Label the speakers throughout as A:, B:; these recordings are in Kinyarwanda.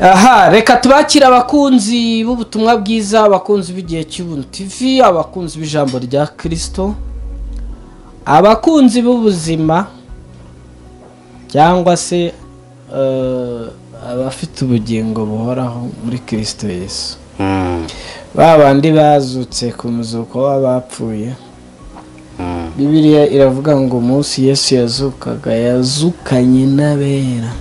A: aha reka tubakire abakunzi b'ubutumwa bwiza abakunzi b'igihe cy'ubuntu tv abakunzi b'ijambo rya kirisito abakunzi b'ubuzima cyangwa se eh, abafite ubugingo buhoraho muri kirisito yesu ba bandi bazutse ku muzuko w'abapfuye bibiliya iravuga ngo umunsi yesu yazukaga yazukanye n'abera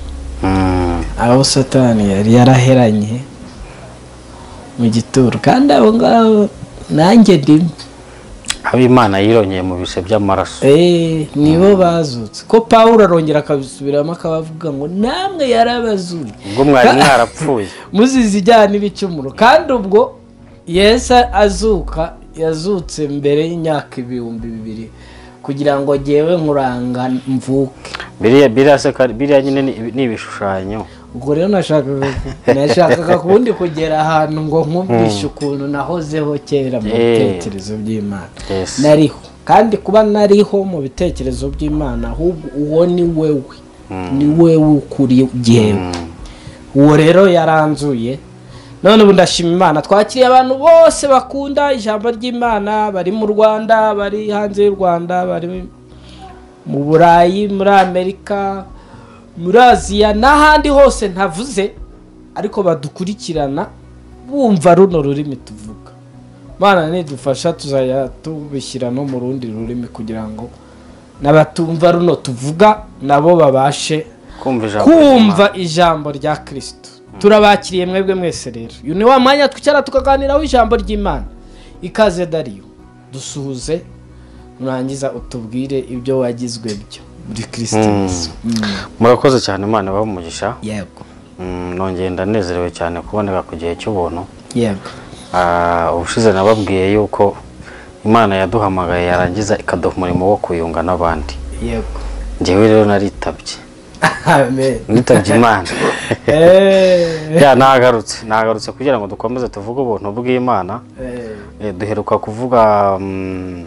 A: aho satani yari yaraheranye mu gituro kandi abo ngabo nanjye ndimo
B: abimana yirongeye mu bise by'amaraso
A: Eh, nibo bazutse ko pawulo arongera akabisubiramo akabavuga ngo namwe yarabazuye
B: ubwo mwari mwarapfuye
A: muzize ijyana n'ibicumuro kandi ubwo yesu azuka yazutse mbere y'imyaka ibihumbi bibiri kugira ngo jyewe nkuranga mvuke
B: biriya biriya se kari- biriya nyine ni- ni ibishushanyo
A: ubwo rero nashakaga nashakaga kundi kugera ahantu ngo nkubwishe ukuntu nahozeho kera mu
B: Eh.
A: bitekerezo by'imana
B: Yes.
A: nariho kandi kuba nariho mu bitekerezo by'imana ahubwo uwo ni wewe ni wewe ukuriye jyewe uwo rero yaranzuye none ubu ndashima imana twakiriye abantu bose bakunda ijambo ry'imana bari mu rwanda bari hanze y'u rwanda bari mu burayi muri amerika muri aziya n'ahandi hose ntavuze ariko badukurikirana bumva runo rurimi tuvuga mana nidufasha tuzajya tubishyira no mu rundi rurimi kugira ngo n'abatumva runo tuvuga nabo babashe
B: kumva ijambo
A: kumva ijambo rya kirisito turabakiriye mwebwe mwese rero uyu ni wa mwanya twicara tukaganiraho ijambo ry'imana ikaze dariyo dusuhuze nurangiza utubwire ibyo wagizwe byo muri kirisito Yesu. Mm.
B: ry'Imana. murakoze cyane imana ibahe umugisha
A: yego
B: Mm, nongeye ndanezerewe cyane kuboneka ku gihe cy'ubuntu
A: yego
B: Ah, ubushize nababwiye yuko imana yaduhamagaye yarangiza ikaduha umurimo wo kuyunga n'abandi
A: yego
B: njyewe rero naritabye
A: amen
B: nitabye imana
A: Eh,
B: ya nagarutse nagarutse kugira ngo dukomeze tuvuge ubuntu bw'imana
A: eh,
B: Eh, duheruka kuvuga mm,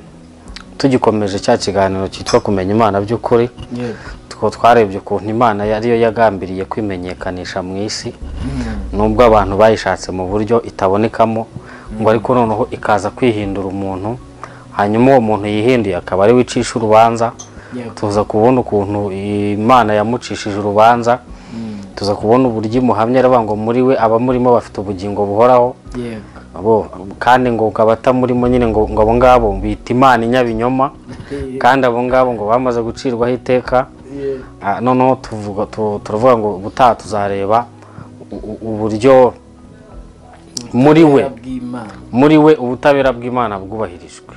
B: tugikomeje cya kiganiro cyitwa kumenya imana by'ukuri
A: yego
B: two twarebye ukuntu imana yariyo yagambiriye kwimenyekanisha mu isi nubwo abantu bayishatse mu buryo itabonekamo ngo ariko noneho ikaza kwihindura umuntu hanyuma uwo muntu yihinduye akaba ari we icisha urubanza
A: Yego.
B: tuza kubona ukuntu imana yamucishije urubanza tuza kubona uburyo imuhamya aravuga ngo muri we abamurimo bafite ubugingo buhoraho
A: yego
B: abo kandi ngo ukaba atamurimo nyine ngo ngo abo ngabo bita imana inyabinyoma kandi abo ngabo ngo bamaze gucirwaho iteka
A: yego
B: Ah, noneho tuvuga tu- turavuga ngo ubutaha tuzareba u- u- uburyo muri we
A: bw'imana
B: muri we ubutabera bw'imana bwubahirijwe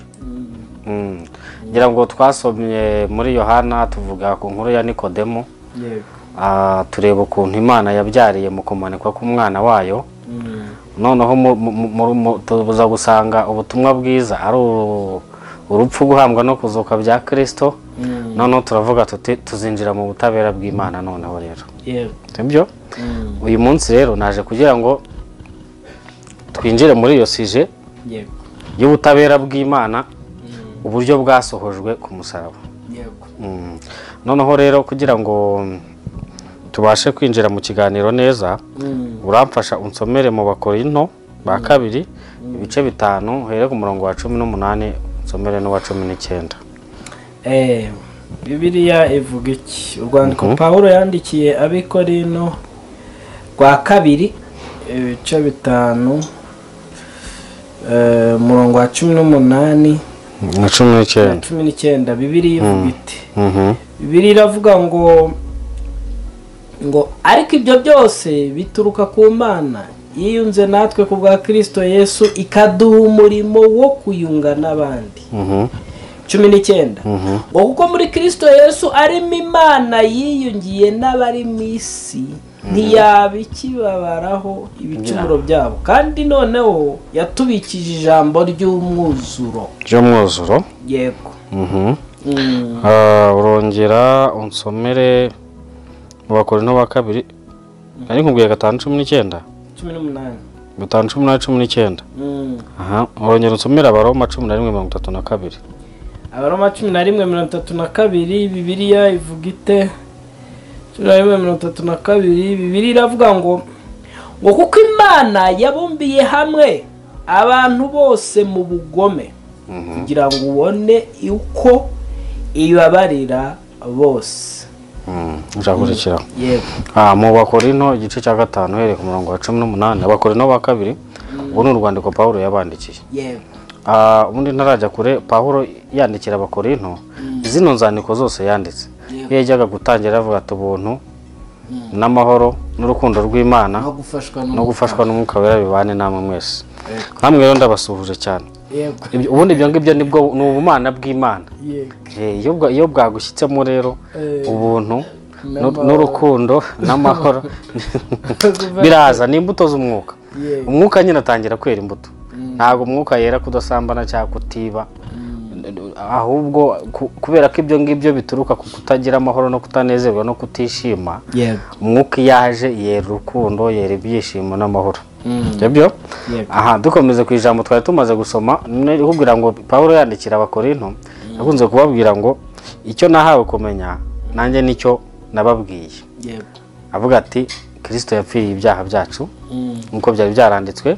B: Mm. ngira ngo twasomye muri yohana tuvuga ku nkuru ya nikodemo
A: yego
B: ah, tureba ukuntu imana yabyariye mu kumanikwa k'umwana wayo
A: Mm.
B: noneho mu- mu- mu- mu- mu- tuza gusanga ubutumwa bwiza ari uru- urupfu guhambwa no kuzuka bya kirisito
A: Mm.
B: noneho turavuga tuti tuzinjira mu butabera bw'imana noneho rero
A: yego
B: sibyo
A: Mm.
B: uyu munsi rero naje kugira ngo twinjire muri iyo sije
A: yego
B: y'ubutabera bw'imana
A: Mm.
B: uburyo bwasohojwe ku musaraba
A: yego
B: Mm. noneho rero kugira ngo mm, tubashe kwinjira mu kiganiro neza
A: Mm.
B: uramfasha unsomere mu bakorinto ba kabiri ibice bitanu uhere ku murongo wa cumi n'umunani unsomere n'uwa cumi n'icyenda
A: Eh, bibiliya ivuga iki urwandiko pawulo yandikiye abikorino rwa kabiri ibice bitanu eh, umurongo wa cumi n'umunani
B: na cumi
A: na
B: n'icyenda
A: cumi n'icyenda bibiliya ivuga iti
B: Mhm.
A: bibiliya iravuga ngo ngo ariko ibyo byose bituruka ku mana yiyunze natwe ku bwa kirisito yesu ikaduha umurimo wo kuyunga n'abandi
B: Mhm.
A: cumi n'icyenda ngo kuko muri kirisito yesu arimo imana yiyungiye n'abari mu isi ntiyaba ikibabaraho ibicumuro byabo kandi noneho yatubikije ijambo ry'umwuzuro
B: by'umwuzuro
A: yego
B: Mhm.
A: Mm.
B: Ah, urongera unsomere mu bakorinto ba kabiri nari nkubwiye gatanu cumi n'icyenda
A: cumi n'umunani
B: gatanu cumi na cumi n'icyenda
A: Mm.
B: aha urongera unsomere abaroma cumi na rimwe mirongo itatu na kabiri
A: abaroma cumi na rimwe mirongo itatu na kabiri bibiliya ivuga ite cumi na rimwe mirongo itatu na kabiri bibiliya iravuga ngo ngo kuko imana yabumbiye hamwe abantu bose mu bugome kugira ngo ubone uko ibabarira bose
B: nzakurikira
A: yego
B: mu bakorino igice cya gatanu uhereye ku murongo wa cumi n'umunani abakorino ba kabiri ubu ni urwandiko pawulo yabandikiye
A: yego
B: Ah, ubundi ntarajya kure pawulo yandikira abakorino zino nzandiko zose yanditse iyo yajyaga gutangira avuga ati ubuntu n'amahoro n'urukundo rw'imana
A: no gufashwa
B: no gufashwa n'umwuka wera bibane namwe mwese
A: Yego.
B: namwe rero ndabasuhuje cyane
A: yego
B: Ibyo- ubundi ibyo ngibyo nibwo ni ubumana bw'imana
A: yego
B: Eh, iyo bwa- iyo bwagushyitsemo rero
A: Eh,
B: ubuntu n'u-
A: n'amahoro.
B: n'urukundo n'amahoro biraza ni imbuto z'umwuka
A: Yego.
B: umwuka nyine atangira kwera imbuto ntabwo umwuka yera kudasambana cyangwa kutiba ahubwo ku- kubera ko ibyo ngibyo bituruka ku kutagira amahoro no kutanezerwa no kutishima
A: yego
B: umwuka iyo aje yera urukundo yera ibyishimo n'amahoro
A: Mm.
B: nibyo
A: Yego.
B: aha dukomeze ku ijambo twari tumaze gusoma nari kubwira ngo pawulo yandikira abakorinto yakunze kubabwira ngo icyo nahawe kumenya nanjye nicyo nababwiye
A: yego
B: avuga ati kirisito yapfiriye ibyaha byacu
A: Mm.
B: nk'uko byari byaranditswe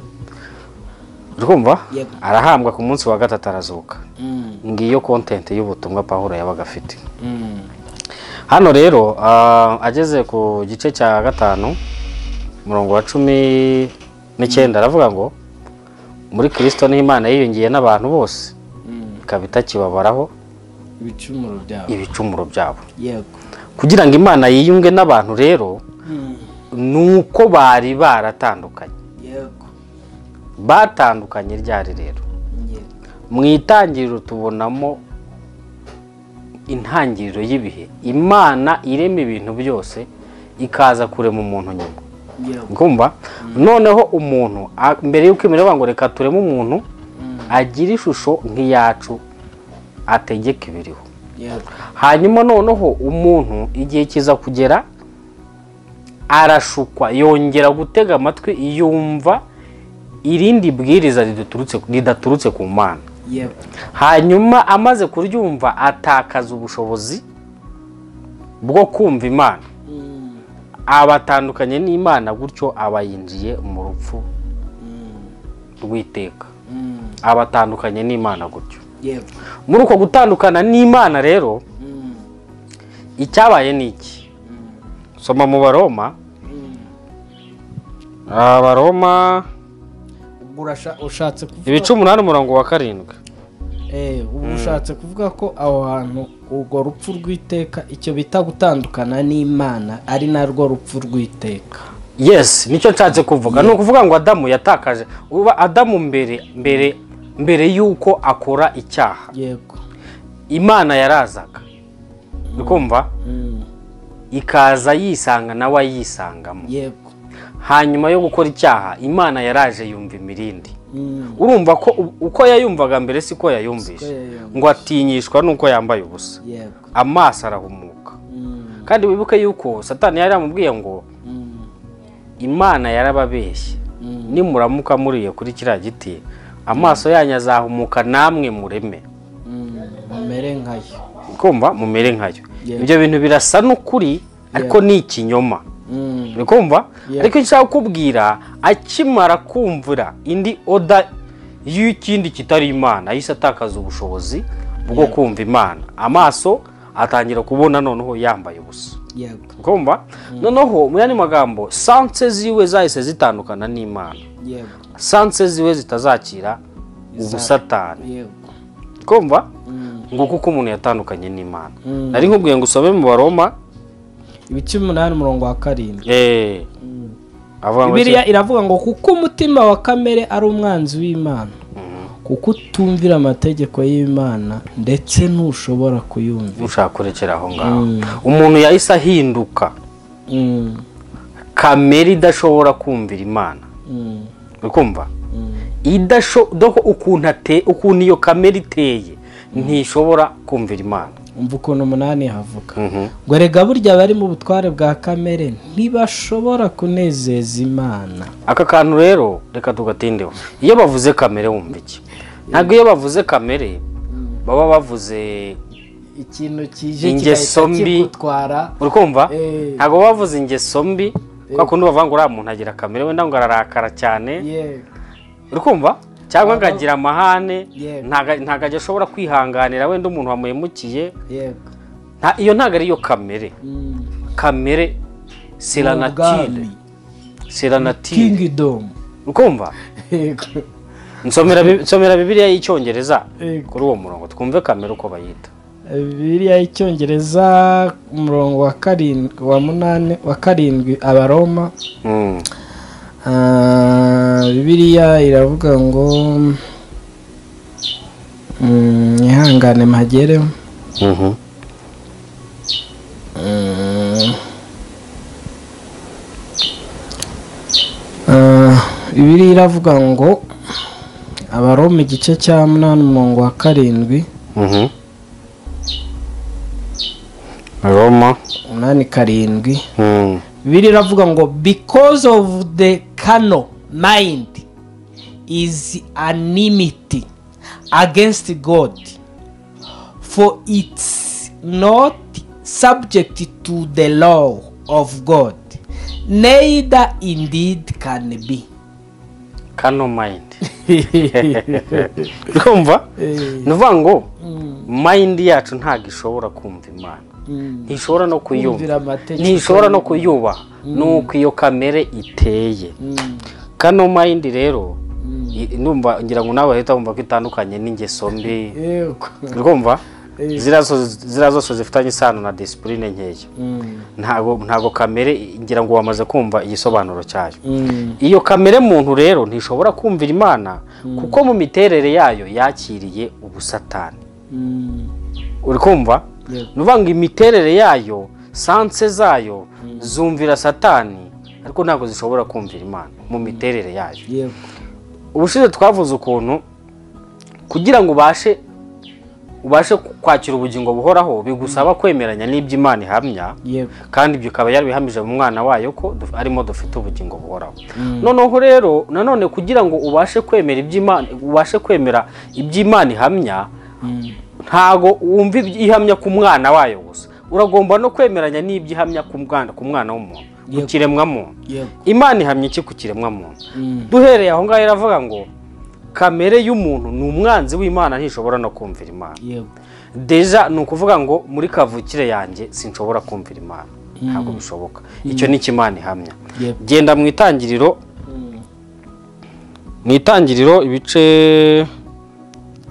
B: urumva
A: Yego.
B: arahambwa ku munsi wa gatatu arazuka
A: Mm.
B: ngiyo kontenti y'ubutumwa pawulo yabaga afite
A: Mm.
B: hano rero ah, ageze ku gice cya gatanu umurongo wa cumi n'icyenda aravuga ngo muri kirisito niho imana yiyongiye n'abantu bose
A: Mm.
B: ikaba itakibabaraho
A: ibicumuro byabo
B: ibicumuro byabo
A: yego
B: kugira ngo imana yiyunge n'abantu rero
A: Mm.
B: ni uko bari baratandukanye
A: yego
B: batandukanye ryari rero
A: yego
B: mu itangiriro tubonamo intangiriro y'ibihe imana irema ibintu byose ikaza kurema umuntu nyuma
A: yego
B: kumva noneho umuntu a- mbere y'uko imera ngo reka tureme umuntu agira ishusho nk'iyacu ategeka ibiriho
A: yego
B: hanyuma noneho umuntu igihe kiza kugera arashukwa yongera gutega amatwi yumva irindi bwiriza ridaturutse- ridaturutse ku mana
A: yego
B: hanyuma amaze kuryumva atakaza ubushobozi bwo kumva imana
A: Mm.
B: abatandukanye n'imana gutyo aba yinjiye mu rupfu rw'iteka
A: Mm.
B: abatandukanye n'imana gutyo
A: yego
B: muri uko gutandukana n'imana rero
A: Mm.
B: icyabaye ni iki soma mu baroma
A: Mm.
B: abaroma
A: ubwo urasha- ushatse kuvuga
B: ibice umunani umurongo wa karindwi
A: Eh, ubu ushatse kuvuga ko aho hantu urwo rupfu rw'iteka icyo bita gutandukana n'imana ari narwo rupfu rw'iteka
B: yes nicyo nshatse kuvuga ni ukuvuga ngo adamu yatakaje uba adamu mbere mbere mbere y'uko akora icyaha
A: yego
B: imana yarazaga uri kumva
A: Mm.
B: ikaza yisanga nawe ayisangamo
A: yego
B: hanyuma yo gukora icyaha imana yaraje yumva imirindi
A: Mm.
B: urumva ko u- uko yayumvaga mbere siko yayumvisha
A: yayumvisha.
B: ngo atinyishwa nuko yambaye ubusa
A: yego
B: amaso arahumuka
A: Mm.
B: kandi wibuke yuko satani yari yamubwiye ngo
A: Mm.
B: imana yarababeshye
A: Mm.
B: nimuramuka muriye kuri kiriya giti amaso yanyu azahumuka namwe mureme
A: Mm. mumere nkayo
B: kumva mumere nkayo
A: Yeah.
B: ibyo bintu birasa n'ukuri ariko ni ikinyoma
A: Mm.
B: uri kumva
A: Yeah.
B: ariko icyo nshaka kukubwira akimara kumvura indi oda y'ikindi kitari imana ahise atakaza ubushobozi bwo kumva imana amaso atangira kubona noneho yambaye ubusa
A: yego
B: kumva noneho mu yandi magambo sanse ziwe zahise zitandukana n'imana
A: yego
B: sanse ziwe zitazakira ubusatani
A: yego
B: kumva
A: Mm.
B: ngo kuko umuntu yatandukanye n'imana
A: Mm.
B: nari nkubwiye ngo usome mu baroma
A: ibice umunani umurongo wa karindwi
B: eh, avuga ngo
A: bibiliya iravuga ngo kuko umutima wa kamere ari umwanzi w'imana kuko utumvira amategeko y'imana ndetse ntushobora kuyumvira
B: ushaka kurekera aho ngaho umuntu yahise ahinduka
A: Mm,
B: kamere idashobora kumvira imana
A: mm,
B: uri kumva
A: mm.
B: idashoboka ukuntu ate- ukuntu iyo kamere iteye ntishobora kumvira imana
A: umva ukuntu umunani havuga
B: Mhm.
A: ngo rega burya abari mu butware bwa kamere ntibashobora kunezeza imana
B: aka kantu rero reka tugatindeho iyo bavuze kamere wumva iki ntabwo iyo bavuze kamere baba bavuze
A: ikintu kije
B: Ingeso
A: kigahita
B: mbi.
A: kigutwara
B: uri kumva
A: Eh.
B: ntabwo baba bavuze ingeso mbi kwa kundi bavuga ngo uriya muntu agira kamere wenda ngo ararakara cyane
A: yego
B: uri kumva cyangwa ngo
A: Aha.
B: agira amahane
A: Yego.
B: ntaga- ntago ajya ashobora kwihanganira wenda umuntu wamuhemukiye
A: yego
B: nta- iyo ntago ariyo kamere
A: Mm.
B: kamere seranatire
A: Ubwami.
B: seranatire
A: kingdom
B: ukumva
A: yego
B: nsomera Bi- nsomera bibiliya y'icyongereza
A: Yego.
B: kuri uwo murongo twumve kamere uko bayita
A: bibiliya y'icyongereza umurongo wa karindwi wa munani wa karindwi abaroma
B: Mm.
A: Ah, bibiliya iravuga ngo mm, ihangane mpagere
B: Mhm.
A: Mm. Ah, bibiliya iravuga ngo abaroma igice cya munani umurongo wa karindwi
B: Mhm. roma
A: umunani karindwi
B: Mm.
A: bibiri iravuga ngo because of the carnal mind is animity against god for it's not subject to the law of god neither indeed can be
B: kano mayindi kumva ni ukuvuga ngo mayindi yacu ntabwo ishobora kumva imana ntishobora no
A: Kumvira
B: kuyumva
A: amategeko
B: ntishobora no kuyubaha ni uko iyo kamere iteye kano mayindi rero i- numva ngira ngo nawe leta wumva ko itandukanye n'ingeso mbi
A: yego
B: urumva
A: Eh.
B: ziriya zo- ziriya zose zifitanye isano na disipurine nkeya
A: Mm.
B: ntago ntago kamere ngira ngo wamaze kumva igisobanuro cyayo
A: Mm.
B: iyo kamere muntu rero ntishobora kumvira imana kuko mu miterere yayo yakiriye ubusatani
A: Mm.
B: uri kumva
A: Yego.
B: ni ukuvuga ngo imiterere yayo sanse zayo zumvira satani ariko ntabwo zishobora kumvira imana mu miterere yayo
A: yego
B: ubushize twavuze ukuntu kugira ngo ubashe ubashe kwakira ubugingo buhoraho bigusaba kwemeranya n'ibyo imana ihamya
A: yego
B: kandi ibyo ikaba yarabihamije mu mwana wayo ko duf- arimo dufite ubugingo buhoraho noneho rero nanone kugira ngo ubashe kwemera iby'imana ubashe kwemera iby'imana ihamya ntago wumva ibyo ihamya ku mwana wayo gusa uragomba no kwemeranya n'ibyo ihamya ku mwana ku mwana w'umuntu ku
A: Yego.
B: kiremwamuntu
A: yego
B: imana ihamya iki ku kiremwamuntu
A: Mm.
B: duhereye aho ngaho iravuga ngo kamere y'umuntu ni umwanzi w'imana ntishobora no kumvira imana
A: yego
B: deja ni ukuvuga ngo muri kavukire yanjye sinshobora kumvira imana ntabwo bishoboka icyo ni imana ihamya
A: Yep.
B: genda mu itangiriro mu itangiriro ibice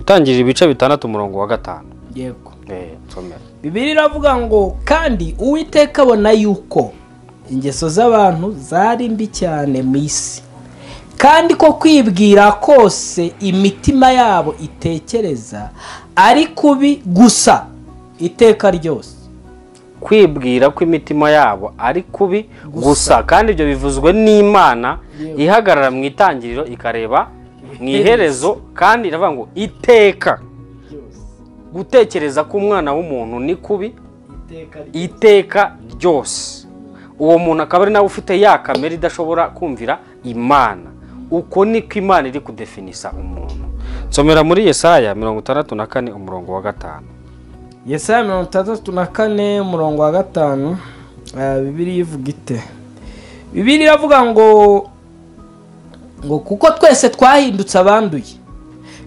B: itangirira ibice bitandatu umurongo wa gatanu
A: yego
B: Eh, nsomera.
A: bibiri iravuga ngo kandi uwiteka abona yuko ingeso z'abantu zari mbi cyane mu isi kandi ko kwibwira kose imitima yabo itekereza ari kubi gusa iteka ryose
B: kwibwira ko imitima yabo ari kubi gusa kandi ibyo bivuzwe n'imana
A: Yep.
B: ihagarara mu itangiriro ikareba mu iherezo kandi iravuga ngo iteka gutekereza k'umwana w'umuntu ni kubi iteka ryose uwo muntu akaba ari nawe ufite ya kamere idashobora kumvira imana uko niko imana iri kudefinisa umuntu nsomera muri yesaya mirongo itandatu na kane umurongo wa gatanu
A: yesaya mirongo itandatu na kane umurongo wa gatanu ah, bibiri ivuga ite bibiri iravuga ngo ngo kuko twese twahindutse abanduye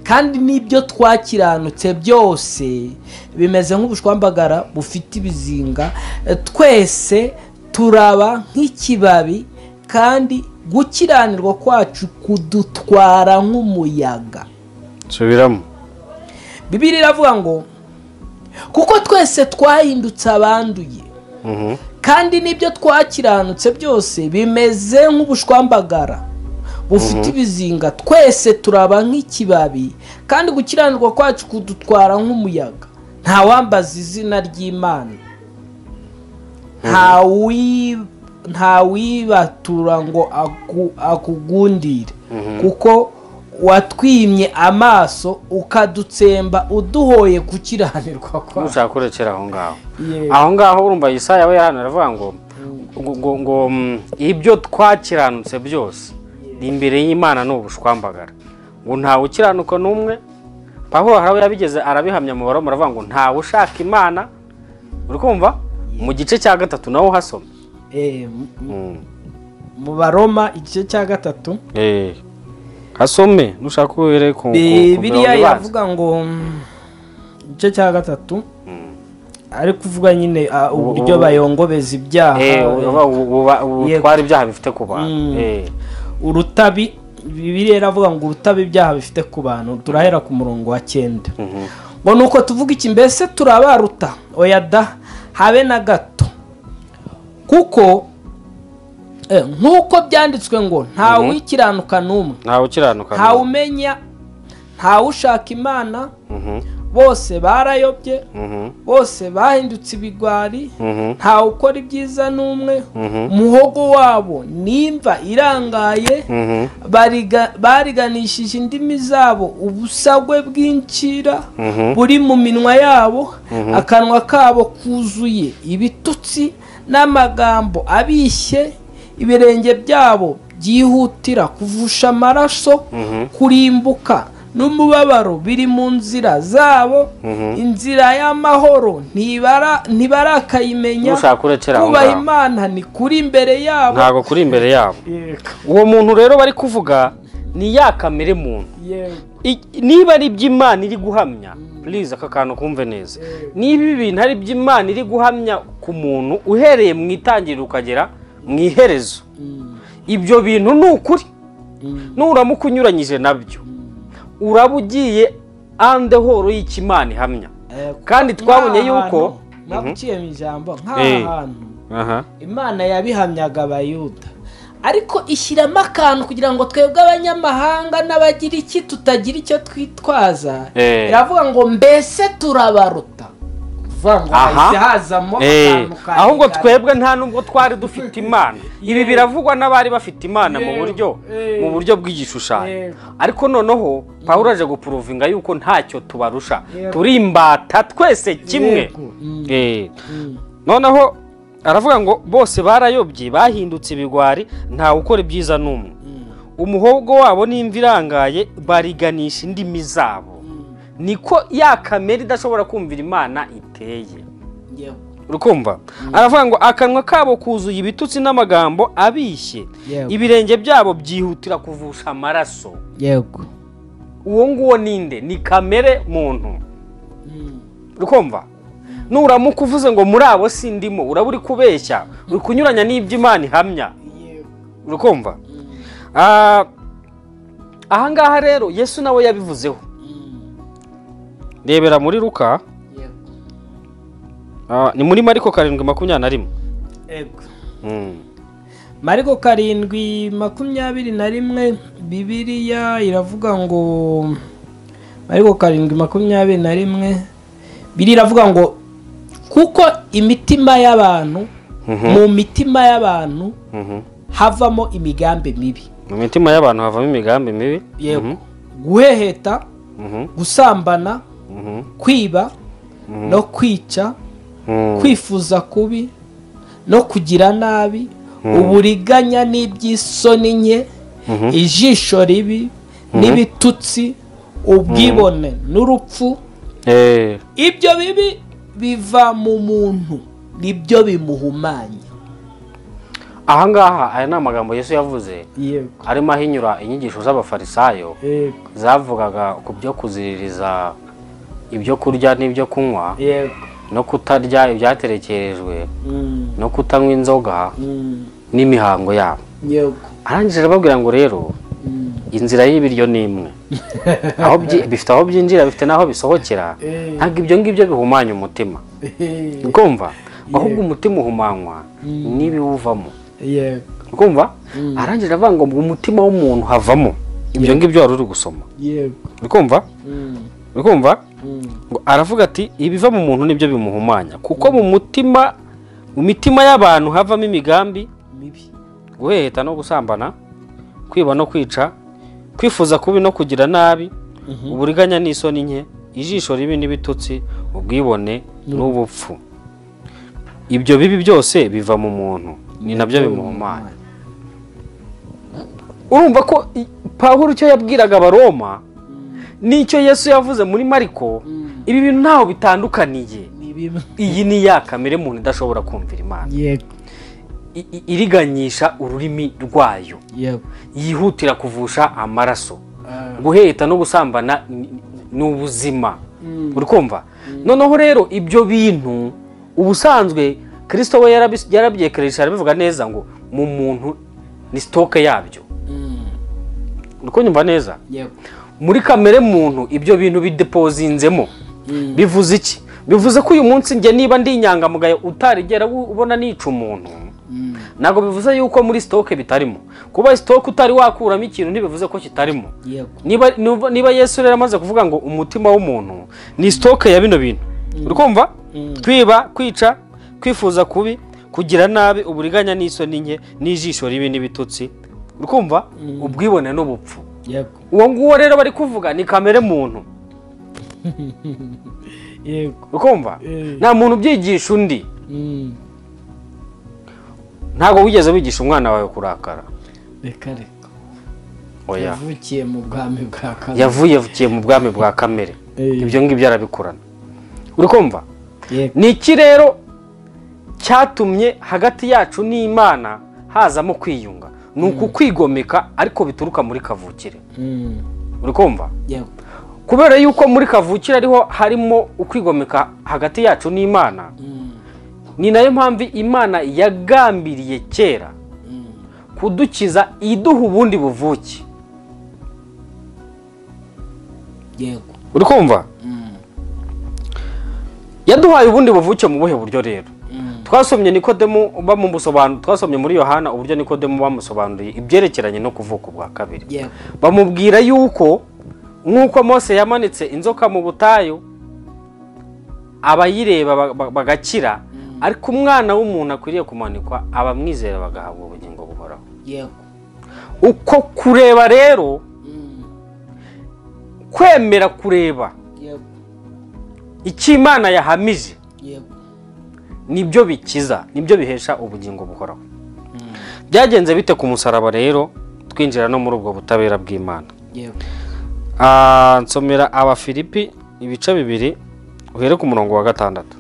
A: kandi n'ibyo twakiranutse byose bimeze nk'ubushwambagara bufite ibizinga Eh, twese turaba nk'ikibabi kandi gukiranirwa kwacu kudutwara nk'umuyaga
B: nsubiramo
A: bibiri iravuga ngo kuko twese twahindutse abanduye
B: Mhm.
A: kandi n'ibyo twakiranutse byose bimeze nk'ubushwambagara bufite ibizinga twese turaba nk'ikibabi kandi gukiranirwa kwacu kudutwara nk'umuyaga nta wambaza izina ry'imana nta wi- nta wibatura ngo aku- akugundire kuko watwimye amaso ukadutsemba uduhoye gukiranirwa kwa
B: nushaka kurekera aho ngaho
A: Yego.
B: aho ngaho urumva yesaya we hano aravuga ngo ngo- ngo ngo mm, ibyo twakiranutse byose imbere y'imana ni ubushwambagara ngo ntawe ukiranuka n'umwe pawulo harawe yabigeze arabihamya mu baroma aravuga ngo ntawe ushaka imana uri kumva mu gice cya gatatu nawe uhasoma
A: Eh, m-
B: Mm.
A: mu baroma igice cya gatatu
B: Eh. asome nushaka uhere ku ku- ku
A: biriya
B: mirongo ibanza.
A: iravuga ngo mm, igice cya gatatu ari kuvuga nyine ah, uburyo
B: ubu-
A: bayongobeza ibyaha
B: Eh, uba- uba- uba-
A: Yego.
B: utwara ibyaha bifite ku bantu
A: Mm.
B: Eh.
A: urutabi bibiriya iravuga ngo urutabi ibyaha bifite ku bantu turahera ku murongo wa cyenda
B: Mhm.
A: ngo ni uko tuvuga iki mbese turabaruta oya da habe na gato kuko eh, nk'uko byanditswe ngo ntawe wikiranuka n'umwe
B: ntawe ukiranuka
A: ntawe umenya ntawe ushaka imana
B: Mhm.
A: bose barayobye
B: Mhm.
A: bose bahindutse ibigwari
B: Mhm.
A: ntawe ukora ibyiza n'umwe
B: Mhm.
A: umuhogo wabo nimva irangaye
B: Mhm.
A: bariga- bariganishije indimi zabo ubusagwe bw'incira
B: Mhm.
A: buri mu minwa yabo akanwa kabo kuzuye ibitutsi n'amagambo abishye ibirenge byabo byihutira kuvusha amaraso kurimbuka n'umubabaro biri mu nzira zabo inzira y'amahoro ntibara- ntibarakayimenya
B: Nushaka urekera aho
A: kubaha
B: ngaho.
A: imana ni kuri imbere yabo
B: ntago kuri imbere yabo
A: Yego.
B: uwo muntu rero bari kuvuga ni ya kamere muntu
A: Yego.
B: I- niba ari iby'imana iri guhamya purize aka kantu kumve neza niba ibi bintu ari iby'imana iri guhamya ku muntu uhereye mu itangiriro ukagera mu iherezo ibyo bintu ni ukuri nuramuka unyuranyije nabyo uraba ugiye andehoro y'ikimana ihamya
A: Eh,
B: kandi
A: kuko
B: twabonye
A: nk'aha
B: yuko-
A: hantu, naguciye mu ijambo
B: Eh.
A: nk'aha hantu imana yabihamyaga abayuda ariko ishyiramo akantu kugira ngo twebwe abanyamahanga n'abagira iki tutagira icyo twitwaza
B: Eh.
A: iravuga ngo mbese turabaruta kuvuga ngo
B: Aha.
A: hahise hazamo
B: Eh,
A: akantu ka
B: ahubwo
A: rigari.
B: twebwe nta nubwo twari dufite imana ibi biravugwa n'abari bafite imana mu
A: Yewe,
B: buryo
A: eh.
B: mu buryo bw'igishushanyo
A: Yewe.
B: ariko noneho pawulo aje gupuruvinga yuko ntacyo tubarusha
A: Yego.
B: turi imbata twese kimwe
A: Yego. Mm.
B: Eh. noneho aravuga ngo bose barayobye bahindutse ibigwari ntawe ukora ibyiza n'umwe umuhogo wabo n'imvi irangaye bariganisha indimi zabo niko ya kamere idashobora kumvira imana iteye
A: Yewe.
B: urukumva aravuga ngo akanwa kabo kuzuye ibitutsi n'amagambo abishye
A: Yego.
B: ibirenge byabo byihutira kuvusha amaraso
A: yego
B: uwo nguwo ninde ni kamere muntu urukumva nuramuka uvuze ngo muri abo sindimo uraba uri kubeshya uri kunyuranya n'iby'imana ihamya urukumva Ah, ahangaha rero yesu nawe yabivuzeho rebera muri ruka
A: Yego.
B: ah, ni muri mariko karindwi makumyabiri na rimwe
A: Yego.
B: Mm.
A: mariko karindwi makumyabiri na rimwe bibiliya iravuga ngo mariko karindwi makumyabiri na rimwe biri iravuga ngo kuko imitima y'abantu mu mitima y'abantu
B: Mhm.
A: havamo imigambi mibi
B: mu mitima y'abantu havamo imigambi mibi
A: yego guheheta
B: Mhm.
A: gusambana
B: Mhm.
A: kwiba no kwica
B: Mm.
A: kwifuza kubi no kugira nabi uburiganya n'iby'isoni nke ijisho ribi n'ibitutsi ubwibone n'urupfu
B: Eh,
A: ibyo bibi biva mu muntu nibyo bimuhumanya
B: ahangaha aya ni amagambo yesu yavuze
A: yego
B: arimo ahinyura inyigisho z'abafarisayo zavugaga ku byo kuziririza ibyo kurya n'ibyo kunywa
A: yego
B: no kutarya ibyaterekerejwe
A: Mm,
B: no kutanywa inzoga
A: mm,
B: n'imihango yabo
A: yego
B: arangije arababwira ngo rero
A: Mm,
B: inzira y'ibiryo ni imwe aho byi- bifite aho byinjira bifite n'aho bisohokera
A: Eh.
B: ntabwo ibyo ngibyo bihumanya umutima
A: eh,
B: ukumva ahubwo umutima uhumanywa n'ibiwuvamo
A: yego
B: ukumva arangije avuga ngo mu mutima w'umuntu havamo ibyo ngibyo wari uri gusoma
A: yego
B: ukumva
A: Mm,
B: ukumva
A: mm,
B: ngo aravuga ati ibiva mu muntu nibyo bimuhumanya kuko mu mutima mu mitima y'abantu havamo imigambi
A: mibi
B: guheheta no gusambana kwiba no kwica kwifuza kubi no kugira nabi uburiganya n'isoni nke ijisho ribi n'ibitutsi ubwibone n'ubupfu ibyo bibi byose biva mu muntu ni nabyo bimuhumanya urumva ko i- pawulo icyo yabwiraga abaroma n'icyo yesu yavuze muri mariko ibi bintu ntaho bitandukaniye
A: ni bimwe
B: iyi ni ya kamere muntu idashobora kumvira imana
A: yego
B: i- i- iriganyisha ururimi rwayo
A: yego
B: yihutira kuvusha amaraso
A: Ah.
B: guheta no gusambana ni- ni ubuzima uri kumva noneho rero ibyo bintu ubusanzwe kirisito we yarabi- yarabyekeresha arabivuga neza ngo mu muntu ni sitoke yabyo uri kunyumva neza
A: yego
B: muri kamere muntu ibyo bintu bidepozinzemo bivuze iki bivuze ko uyu munsi njye niba ndi inyangamugayo utarigera u- ubona nica umuntu ntabwo bivuze yuko muri sitoke bitarimo kuba sitoke utari wakuramo ikintu ntibivuze ko kitarimo
A: yego
B: niba nuva- niba yesu rero amaze kuvuga ngo umutima w'umuntu ni sitoke ya bino bintu uri kumva kwiba kwica kwifuza kubi kugira nabi uburiganya n'isoni nke n'ijisho ribi n'ibitutsi uri kumva ubwibone n'ubupfu
A: yego
B: uwo nguwo rero bari kuvuga ni kamere muntu
A: yego
B: ukumva
A: Eh.
B: nta muntu ubyigisha undi
A: Mm.
B: ntabwo wigeze wigisha umwana wawe kurakara
A: reka reka
B: oya
A: yavukiye mu bwami bwa kane
B: yavuye yavukiye mu bwami bwa kamere
A: Eh.
B: ibyo ngibyo arabikurana uri kumva
A: yego
B: ni iki rero cyatumye hagati yacu n'imana hazamo kwiyunga ni ukukwigomeka ariko bituruka muri kavukire
A: Mm.
B: uri kumva
A: yego
B: kubera yuko muri kavukire ariho harimo ukwigomeka hagati yacu n'imana
A: Mm.
B: ni nayo mpamvu imana yagambiriye kera
A: Mm.
B: kudukiza iduha ubundi buvuke
A: yego
B: uri kumva
A: Mm.
B: yaduhaye ubundi buvuke mu buhe buryo rero
A: Mm.
B: twasomye nikodemu bamusobanuriye twasomye muri yohana uburyo nikodemu bamusobanuriye ibyerekeranye no kuvuka ubwa kabiri
A: yego
B: bamubwira yuko nk'uko mose yamanitse inzoka mu butayu abayireba ba- ba- bagakira ariko umwana w'umuntu akwiriye kumanikwa abamwizera bagahabwa ubugingo buhoraho
A: yego
B: uko kureba rero
A: Mm.
B: kwemera kureba
A: yego
B: icyo imana yahamije
A: yego
B: nibyo bikiza nibyo bihesha ubugingo buhoraho byagenze bite ku musaraba rero twinjira no muri ubwo butabera bw'imana
A: yego
B: Ah, nsomera abafilipi ibice bibiri uhere ku murongo wa gatandatu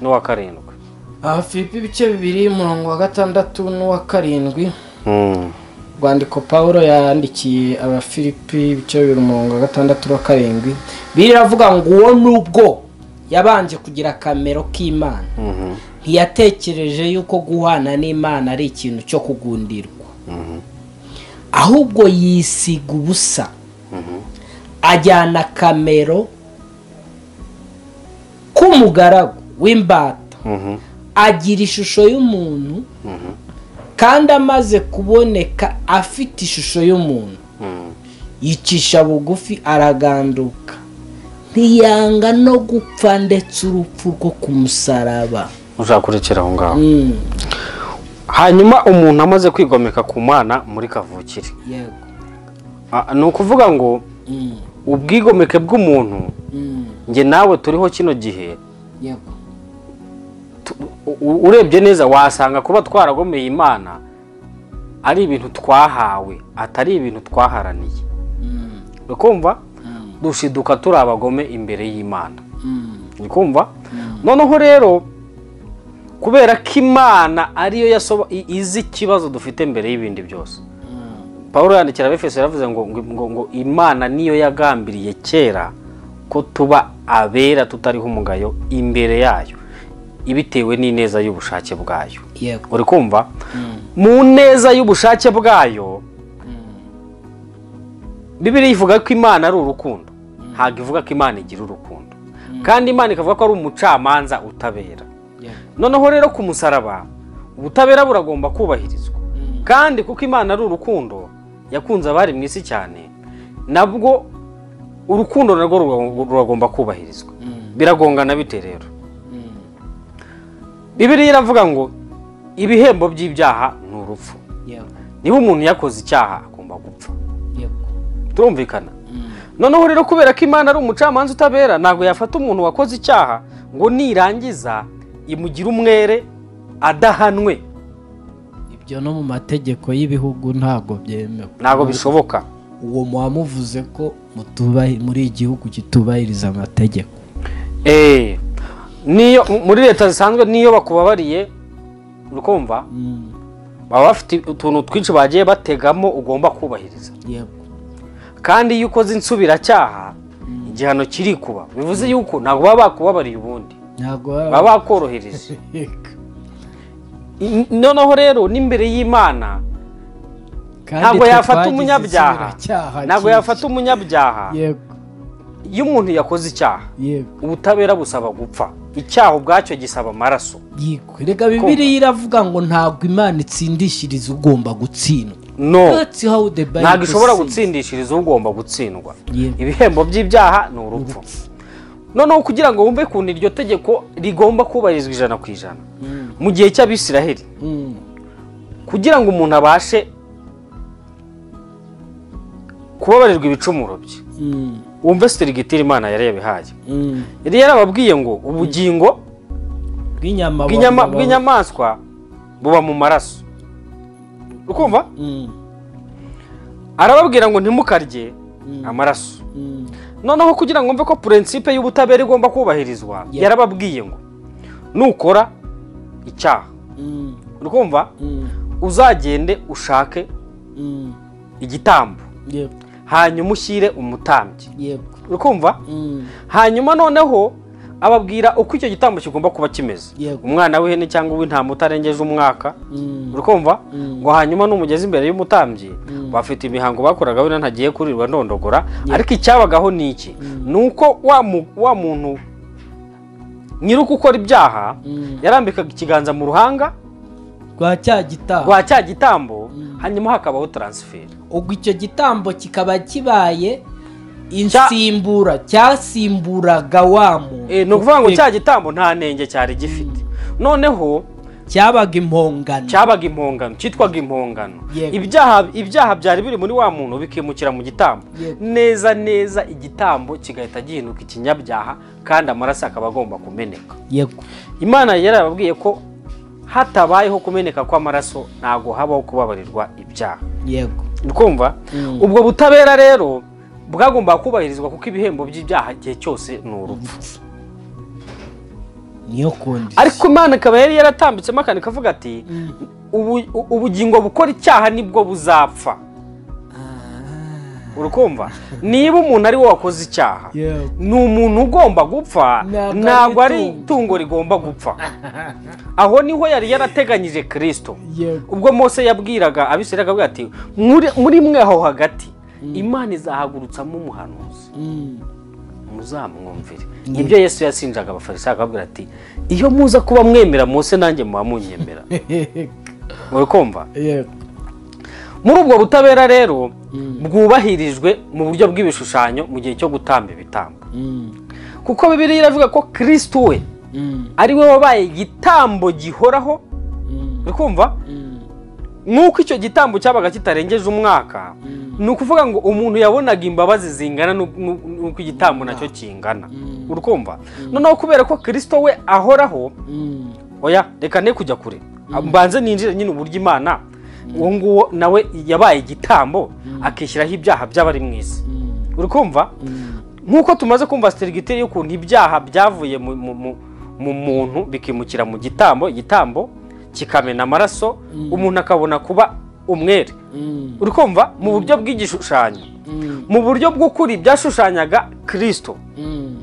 B: n'uwa karindwi
A: abafilipi ibice bibiri umurongo wa gatandatu n'uwa karindwi
B: Mm,
A: urwandiko paul yandikiye abafilipi ibice bibiri umurongo wa gatandatu wa karindwi biriya avuga ngo uwo nubwo yabanje kugira akamero k'imana
B: mhm,
A: ntiyatekereje yuko guhana n'imana ari ikintu cyo kugundirwa ahubwo yisiga ubusa ajyana akamero k'umugaragu w'imbata
B: mhm,
A: agira ishusho y'umuntu kandi amaze kuboneka afite ishusho y'umuntu
B: mm,
A: yicisha bugufi araganduka ntiyanga no gupfa ndetse urupfu rwo ku musaraba
B: ushaka kurekera aho ngaho
A: Mm,
B: hanyuma umuntu amaze kwigomeka ku mana muri kavukire
A: yego
B: Ah, ni ukuvuga ngo
A: Mm,
B: ubwigomeke bw'umuntu
A: mm,
B: njye nawe turiho kino gihe
A: yego
B: u- u- urebye neza wasanga kuba twaragomeye imana ari ibintu twahawe atari ibintu twaharaniye
A: Mm,
B: ukumva
A: mm,
B: dushiduka turi abagome imbere y'imana
A: mm,
B: ukumva noneho rero kubera ko imana ariyo yasoba- i- izi ikibazo dufite mbere y'ibindi byose
A: mm,
B: paul yandikira abefeso yaravuze ngo, ngo, ngo, ngo imana niyo yagambiriye kera ko tuba abera tutariho umugayo imbere yayo ibitewe n'ineza y'ubushake bwayo
A: yego
B: uri kumva
A: Mm,
B: mu neza y'ubushake bwayo bibiri ivuga ko imana ari urukundo ntabwo ivuga ko imana igira urukundo kandi imana ikavuga ko ari umucamanza utabera
A: yego
B: noneho rero ku musaraba ubutabera buragomba kubahirizwa kandi kuko imana ari urukundo yakunze abari mu isi cyane nabwo urukundo narwo ruga- ruragomba kubahirizwa biragongana bite rero bibiri iravuga ngo ibihembo by'ibyaha ni urupfu
A: yego
B: niba umuntu yakoze icyaha agomba gupfa
A: yego
B: turumvikana
A: Mm,
B: noneho rero kubera ko imana ari umucamanza utabera ntabwo yafata umuntu wakoze icyaha ngo nirangiza imugire umwere adahanwe
A: ibyo no mu mategeko y'ibihugu ntabwo byemewe
B: ntabwo bishoboka
A: uwo muba muvuze ko mutubahi- muri igihugu kitubahiriza amategeko
B: Eh, niyo muri leta zisanzwe niyo bakubabariye urikumva
A: Mm,
B: baba bafite utuntu twinshi bagiye bategamo ugomba kubahiriza
A: yego
B: kandi iyo ukoze insubiracyaha igihano kiri kuba bivuze yuko ntabwo baba bakubabariye ubundi
A: ntabwo
B: baba bakorohereje
A: Yego.
B: N- noneho rero n'imbere y'imana
A: Kandi
B: ntabwo
A: twe
B: yafata
A: twagize
B: umunyabyaha
A: insubiracyaha
B: ntabwo
A: cyinshi.
B: yafata umunyabyaha
A: yego
B: iyo umuntu yakoze icyaha
A: yego
B: ubutabera busaba gupfa icyaha ubwacyo gisaba amaraso
A: yego reka bibiliya iravuga ngo ntabwo imana itsindishiriza ugomba gutsindwa
B: no
A: That's how the Bible
B: ntabwo ishobora
A: says.
B: gutsindishiriza ugomba gutsindwa
A: Yego.
B: ibihembo by'ibyaha ni urupfu noneho kugira ngo wumve ukuntu iryo tegeko rigomba kubahirizwa ijana ku ijana mu gihe cy'abisiraheli
A: Mm,
B: kugira ngo umuntu abashe kubabarirwa ibicumuro bye
A: mm,
B: wumve sitirigitire imana yari yabihaye
A: mm.
B: yari yarababwiye ngo ubugingo
A: bw'inyama
B: bw'inyama-
A: baba-
B: bw'inyamaswa buba mu maraso ukumva
A: Mm,
B: arababwira ngo ntimukarye amaraso
A: mm,
B: noneho kugira ngo mve ko purensipe y'ubutabera igomba kubahirizwa
A: Yeah.
B: yarababwiye ngo nukora icyaha
A: mm,
B: urumva
A: mm,
B: uzagende ushake
A: mm.
B: igitambo
A: Yego,
B: hanyuma ushyire umutambyi
A: yego.
B: urumva
A: Mm,
B: hanyuma noneho ababwira uko icyo gitambo kigomba kuba kimeze
A: Yego.
B: umwana w'ihene cyangwa uw'intama utarengeje umwaka
A: mm,
B: urumva
A: Mm.
B: ngo hanyuma numugeze imbere y'umutambyi bafite imihango bakoraga wenda ntagiye kurirwa ndondogora ariko icyabagaho ni iki ni uko wa mu- wa muntu nyiri gukora ibyaha
A: Mm.
B: yarambikaga ikiganza mu ruhanga
A: rwa cya gitaha
B: rwa cya gitambo hanyuma hakabaho taransiferi
A: ubwo icyo gitambo kikaba kibaye insimbura cyasimburaga wa muntu
B: Eh, ni ukuvuga ngo cya gitambo nta ntenge cyari gifite noneho
A: cyabaga impongano
B: cyabaga impongano cyitwaga impongano
A: Yego.
B: ibyaha ibyaha byari biri muri wa muntu bikimukira mu gitambo
A: Yego.
B: neza neza igitambo kigahita gihinduka ikinyabyaha kandi amaraso akaba agomba kumeneka
A: yego
B: imana yari yarababwiye ko hatabayeho kumeneka kw'amaraso ntabwo habaho kubabarirwa ibyaha
A: yego
B: ukumva
A: Mm.
B: ubwo butabera rero bwagombaga kubahirizwa kuko ibihembo by'ibyaha igihe cyose ni urupfu
A: niyo kondisiyo
B: ariko imana ikaba yari yaratambitsemo akantu kavuga ati "Ubu- u- ubugingo bukora icyaha nibwo buzapfa urukumva niba umuntu ari we wakoze icyaha
A: Yego.
B: ni umuntu ugomba gupfa
A: Ntabwo
B: ntabwo
A: ari
B: ari itungo rigomba gupfa aho niho yari yarateganyije kirisito
A: Yego.
B: ubwo mose yabwiraga abisirayeli akavuga ati "Muri- muri mwe aho hagati imana izahagurutsamo umuhanuzi
A: Mm,
B: muzamwumvire ibyo yesu yasinjaga abafarisayo akababwira ati iyo muza kuba mwemera mose nanjye muba munyemera uri kumva
A: yego
B: muri ubwo butabera rero bwubahirijwe mu buryo bw'ibishushanyo mu gihe cyo gutamba ibitambo
A: Mm,
B: kuko bibiri iravuga ko kirisito we
A: mm,
B: ari we wabaye igitambo gihoraho
A: mm,
B: uri kumva
A: mm,
B: nk'uko icyo gitambo cyabaga kitarengeje umwaka ni ukuvuga ngo umuntu yabonaga imbabazi zingana n'u- n'u- n'uko igitambo nacyo kingana uri kumva noneho kubera ko kirisito we ahoraho
A: mm,
B: oya reka ne kujya kure mbanze ninjire nyine uburyo imana uwo nguwo nawe yabaye igitambo akishyiraho ibyaha by'abari mu isi
A: mm,
B: uri kumva
A: mm,
B: nk'uko tumaze kumva siterigiteri y'ukuntu ibyaha byavuye mu- mu- mu- mu muntu bikimukira mu gitambo igitambo kikamena amaraso umuntu akabona kuba umwere
A: mm,
B: uri kumva mu buryo bw'igishushanyo
A: mm,
B: mu buryo bw'ukuri byashushanyaga kirisito
A: mm,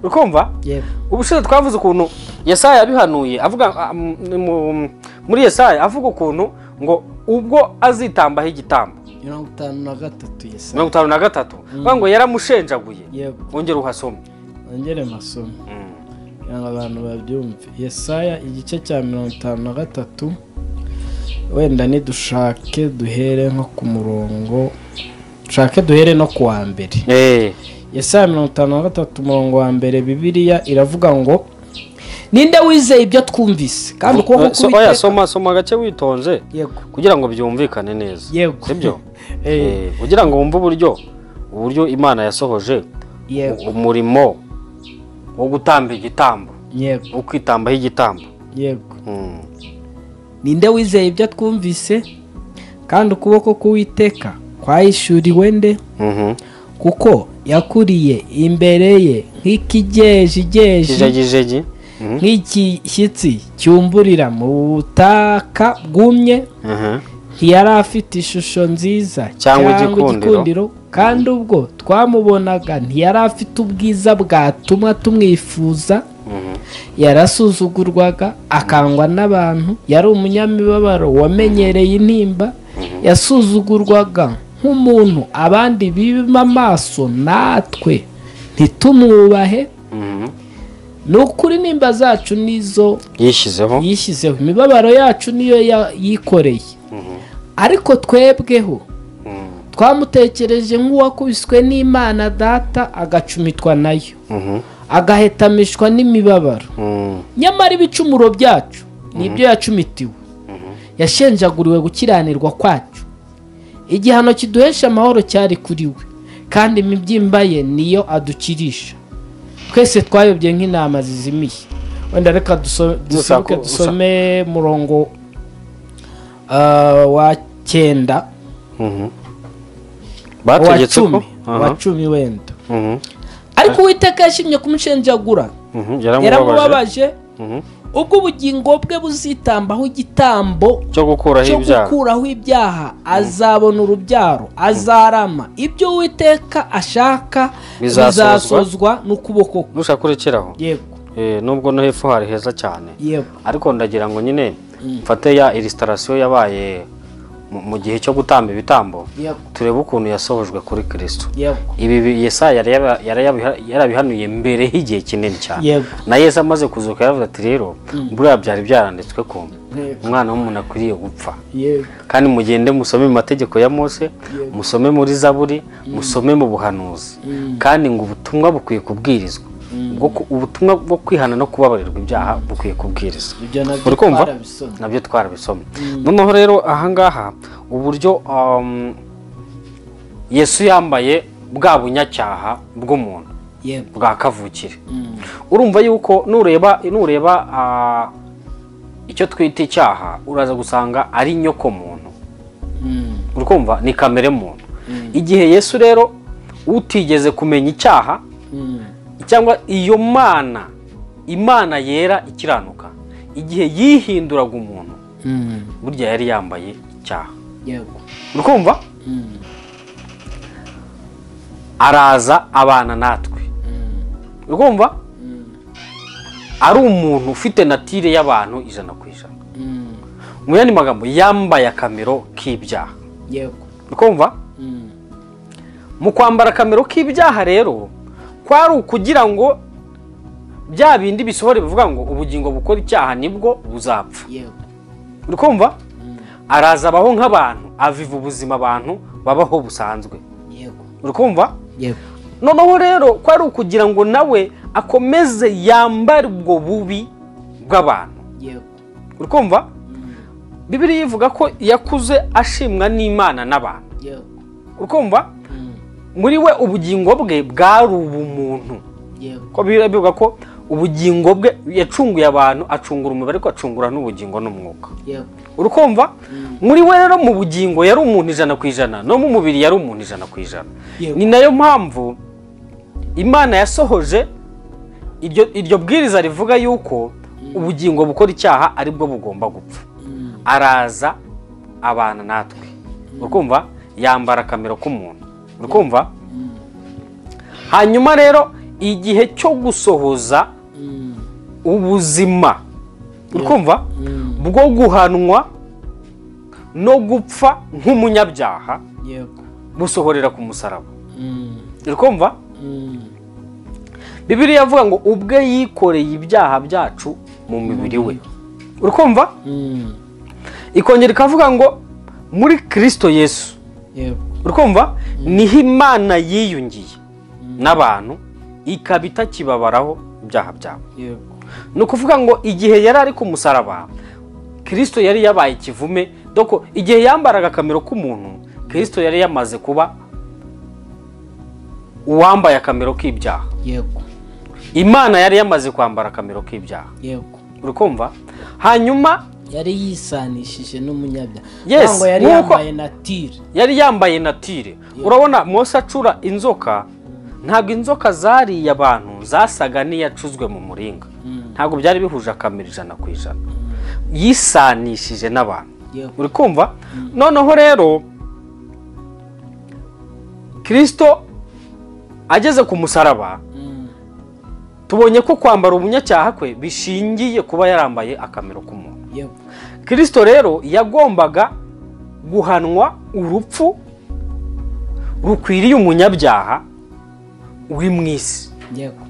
B: uri kumva
A: yego
B: ubushize twavuze ukuntu yesaya yabihanuye avuga um, mu- muri yesaya avuga ukuntu ngo ubwo azitambaho igitambo
A: mirongo itanu na gatatu yesa
B: mirongo itanu na gatatu avuga ngo yaramushenjaguye
A: yego
B: wongere uhasome
A: ongere masomo kugira ngo abantu babyumve yesaya igice cya mirongo itanu na gatatu wenda nidushake duhere nko ku murongo dushake duhere no ku wa mbere yesaya mirongo itanu na gatatu umurongo wa mbere bibiriya iravuga ngo ninde wizeye ibyo twumvise kandi ukuboko
B: So-
A: k'Uwiteka-
B: oya soma soma agace witonze
A: yego
B: kugira ngo byumvikane neza
A: Yego.
B: sibyo
A: Eh,
B: Eh, kugira ngo wumve uburyo uburyo imana yasohoje
A: yego
B: umurimo wo gutamba igitambo
A: yego
B: wo kwitambaho igitambo
A: yego
B: Mm.
A: ninde wizeye ibyo twumvise kandi ukuboko k'uwiteka kwahishuriwe nde
B: Mhm.
A: kuko yakuriye imbere ye nk'ikigejegeje
B: kijegijegi
A: nk'igishyitsi cyumburira mu butaka bwumye ntiyari afite ishusho nziza
B: Cyangwa igikundiro.
A: kandi ubwo twamubonaga ntiyari afite ubwiza bwatuma tumwifuza yarasuzugurwaga akangwa n'abantu yari umunyamibabaro wamenyereye intimba yasuzugurwaga nk'umuntu abandi biba amaso natwe ntitumwubahe ni ukuri nimba zacu nizo
B: yishyizeho
A: yishyizeho imibabaro yacu niyo ya- yikoreye ariko twebweho
B: Mhm.
A: twamutekereje nk'uwakubiswe n'imana data agacumitwa nayo
B: Mhm.
A: agahetamishwa n'imibabaro
B: Mhm.
A: nyamara ibicumuro byacu nibyo yacumitiwe yashenjaguriwe gukiranirwa kwacu igihano kiduhesha amahoro cyari kuri we kandi imibyimba ye niyo adukirisha twese twayobye nk'intama zizimiye wenda reka duso- dusohoke
B: ko- gusa-
A: dusome murongo ah, wa cyenda
B: Mhm.
A: wa
B: bategetse ko
A: cumi wa
B: Aha.
A: cumi wenda
B: Mhm.
A: ariko uwiteka yashimye kumushenjagura
B: Mhm. yaramubabaje
A: yaramubabaje
B: Mhm.
A: ubwo ubugingo bwe buzitambaho igitambo
B: cyo gukuraho
A: cyo
B: ibyaha
A: gukuraho ibyaha azabona urubyaro azarama ibyo uwiteka ashaka
B: Bizasozwa.
A: bizasozwa n'ukuboko kwe
B: nushaka urekeraho
A: yego
B: Eh, nubwo no hepfo hari heza cyane
A: yego
B: ariko ndagira ngo nyine mfate ya illustration yabaye mu- mu gihe cyo gutamba ibitambo
A: yego
B: turebe ukuntu yasohojwe kuri kirisito
A: yego
B: ibi bi- yesaya yari yara- yara- yabiha- yarabihanuye mbere y'igihe kinini cyane
A: Yego.
B: na yesu amaze kuzuka yaravuze ati rero buriya byari byaranditswe ko
A: Yego.
B: umwana w'umuntu akwiriye gupfa
A: yego
B: kandi mugende musome mu mategeko ya mose musome muri zaburi musome mu buhanuzi kandi ngo ubutumwa bukwiye kubwirizwa Bwo ku- ubutumwa bwo kwihana no kubabarirwa ibyaha bukwiye kubwirizwa
A: ibyo nabyo
B: uri kumva
A: twarabisomye.
B: nabyo twarabisomye noneho rero ahangaha uburyo um, yesu yambaye bwa bunyacyaha bw'umuntu
A: yego
B: bwa kavukire
A: Mm.
B: urumva yuko nureba nureba ah, icyo twita icyaha uraza gusanga ari nyokomuntu
A: Mm.
B: uri kumva ni kamere muntu igihe yesu rero utigeze kumenya icyaha
A: Mm.
B: cyangwa iyo mana imana yera ikiranuka igihe yihinduraga umuntu
A: Mm.
B: burya yari yambaye icyaha
A: yego
B: uri kumva
A: Mm.
B: araza abana natwe uri kumva ari umuntu ufite natire y'abantu ijana ku ijana
A: Mm.
B: mu yandi magambo yambaye akamero k'ibyaha
A: yego
B: uri kumva
A: Mm.
B: mu kwambara akamero k'ibyaha rero kwari ukugira ngo bya bindi bisohore bivuga ngo ubugingo bukora icyaha nibwo buzapfa
A: yego
B: uri kumva araza abaho nk'abantu aviva ubuzima abantu babaho busanzwe
A: yego
B: uri kumva
A: yego
B: noneho rero ko ari ukugira ngo nawe akomeze yambare ubwo bubi bw'abantu
A: yego
B: uri kumva bibiri yivuga ko yakuze ashimwa n'imana n'abantu
A: yego
B: uri kumva
A: Mm.
B: muri we ubugingo bwe bwari ubumuntu
A: yego
B: ko bibiri bivuga ko ubugingo bwe yacunguye abantu acungura umubiri ariko acungura n'ubugingo n'umwuka
A: yego
B: uri kumva muri we rero mu bugingo yari umuntu ijana ku ijana no mu mubiri yari umuntu ijana ku ijana
A: Yego.
B: ni nayo mpamvu imana yasohoje iryo iryo bwiriza rivuga yuko ubugingo bukora icyaha aribwo bugomba gupfa araza abana natwe uri kumva yambara akamero k'umuntu uri kumva hanyuma rero igihe cyo gusohoza
A: Mm.
B: ubuzima uri kumva
A: Mm.
B: bwo guhanwa no gupfa nk'umunyabyaha
A: yego
B: busohorera ku musaraba
A: Mm.
B: uri kumva
A: Mm.
B: bibiriya avuga ngo ubwe yikoreye ibyaha byacu mu mubiri we uri kumva
A: Mm.
B: ikongera ikavuga ngo muri kirisito yesu
A: yego
B: uri kumva niho imana yiyungiye n'abantu ikaba itakibabaraho ibyaha byabo
A: yego
B: ni ukuvuga ngo igihe yari ari ku musaraba kirisito yari yabaye ikivume doko igihe yambaraga akamero k'umuntu kirisito yari yamaze kuba uwambaye akamero k'ibyaha
A: yego
B: imana yari yamaze kwambara akamero k'ibyaha
A: yego
B: uri kumva hanyuma
A: yari yisanishije n'umunyabyaha
B: Yes,
A: Ntabwo yari
B: nk'uko-
A: yambaye natire
B: yari yambaye natire urabona mose acura inzoka ntabwo inzoka zariye abantu zasaga n'iyacuzwe mu muringa
A: Mm.
B: ntabwo byari bihuje akamero ijana ku ijana yisanishije n'abantu
A: yego
B: uri kumva noneho rero kirisito ageze ku musaraba
A: Mm.
B: tubonye ko kwambara umunyacyaha kwe bishingiye kuba yarambaye akamero k'umuntu
A: yego
B: kirisito rero yagombaga guhanwa urupfu rukwiriye umunyabyaha uri mu isi
A: yego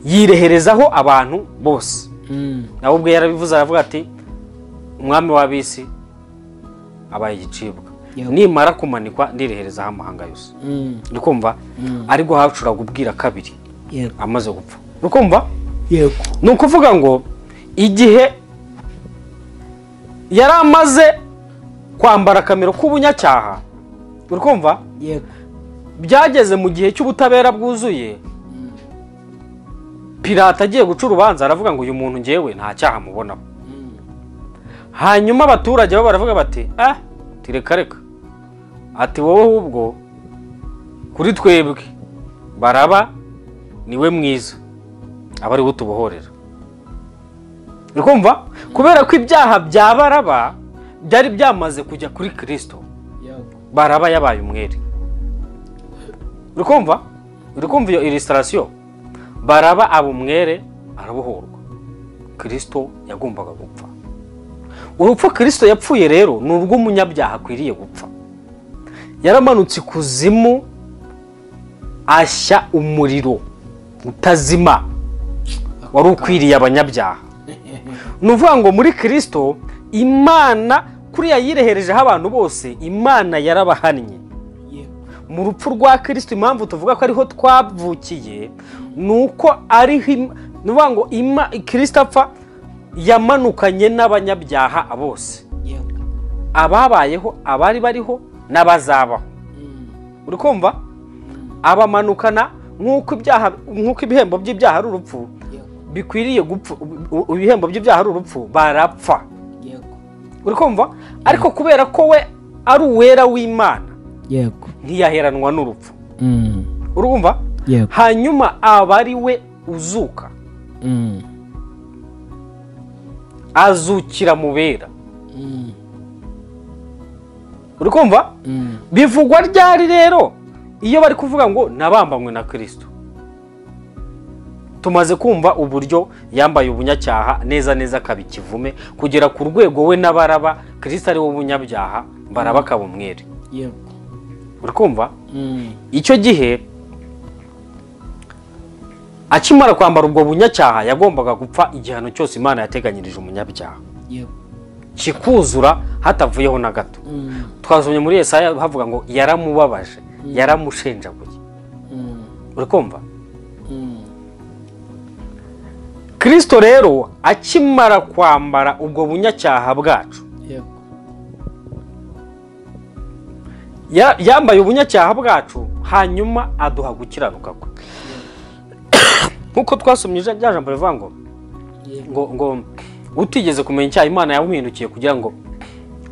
B: yireherezaho abantu bose
A: Mm.
B: nawe ubwe yarabivuze aravuga ati umwami w'abisi abaye igicibwa
A: Yego.
B: nimara kumanikwa ndireherezaho amahanga yose
A: Mm.
B: uri kumva ari guhacura kubwira kabiri
A: yego
B: amaze gupfa uri kumva
A: yego
B: ni ukuvuga ngo igihe yari amaze kwambara akamero k'ubunyacyaha uri kumva
A: yego
B: byageze mu gihe cy'ubutabera bwuzuye pirata agiye guca urubanza aravuga ngo uyu muntu ngewe nta cyaha mubonaho hanyuma abaturage bo baravuga bati ah tireka reka ati wowe ahubwo kuri twebwe baraba niwe mwiza aba ariwe utubohorera uri kumva kubera ko ibyaha bya baraba byari byamaze kujya kuri kirisito
A: yego
B: baraba yabaye umwere uri kumva uri kumva iyo irisitasiyo baraba aba umwere arabohorwa kirisito yagombaga gupfa urupfu kirisito yapfuye rero ni urw'umunyabyaha akwiriye gupfa yaramanutse ikuzimu ashya umuriro utazima wari ukwiriye abanyabyaha ni ukuvuga ngo muri kirisito imana kuriya yireherejeho abantu bose imana yarabahannye
A: yego
B: mu rupfu rwa kirisito impamvu tuvuga ko ariho twavukiye ni uko ariho im- ni ukuvuga ngo ima kirisito apfa yamanukanye n'abanyabyaha bose
A: yego
B: ababayeho abari bariho n'abazabaho
A: Mm.
B: uri kumva abamanukana nk'uko ibyaha nk'uko ibihembo by'ibyaha ari urupfu
A: yego
B: bikwiriye gupfa u- u- ibihembo by'ibyaha ari urupfu barapfa
A: yego
B: uri kumva ariko kubera ko we ari uwera w'imana
A: yego
B: ntiyaheranwa n'urupfu
A: Mm.
B: urumva
A: yego
B: hanyuma aba ari we uzuka
A: Mm.
B: azukira mu bera
A: Mm.
B: uri kumva
A: Mm.
B: bivugwa ryari rero iyo bari kuvuga ngo nabambanywe na kirisito tumaze kumva uburyo yambaye ubunyacyaha neza neza akaba ikivume kugera ku rwego we n'abaraba kirisito ari we umunyabyaha baraba akaba umwere
A: yego
B: uri kumva
A: Mm.
B: icyo gihe akimara kwambara ubwo bunyacyaha yagombaga gupfa igihano cyose imana yateganyirije umunyabyaha
A: yego
B: kikuzura hatavuyeho na gato
A: Mm.
B: twazumye muri Yesaya havuga ngo yaramubabaje yaramushenjaguye
A: Mm.
B: uri kumva
A: Mm.
B: kirisito rero akimara kwambara ubwo bunyacyaha bwacu
A: yego
B: ya- yambaye ubunyacyaha bwacu hanyuma aduha gukiranuka kwe nk'uko twasomye ija- rya jambo rivuga ngo
A: yego
B: ngo ngo utigeze kumenya icyaha imana yamuhindukiye kugira ngo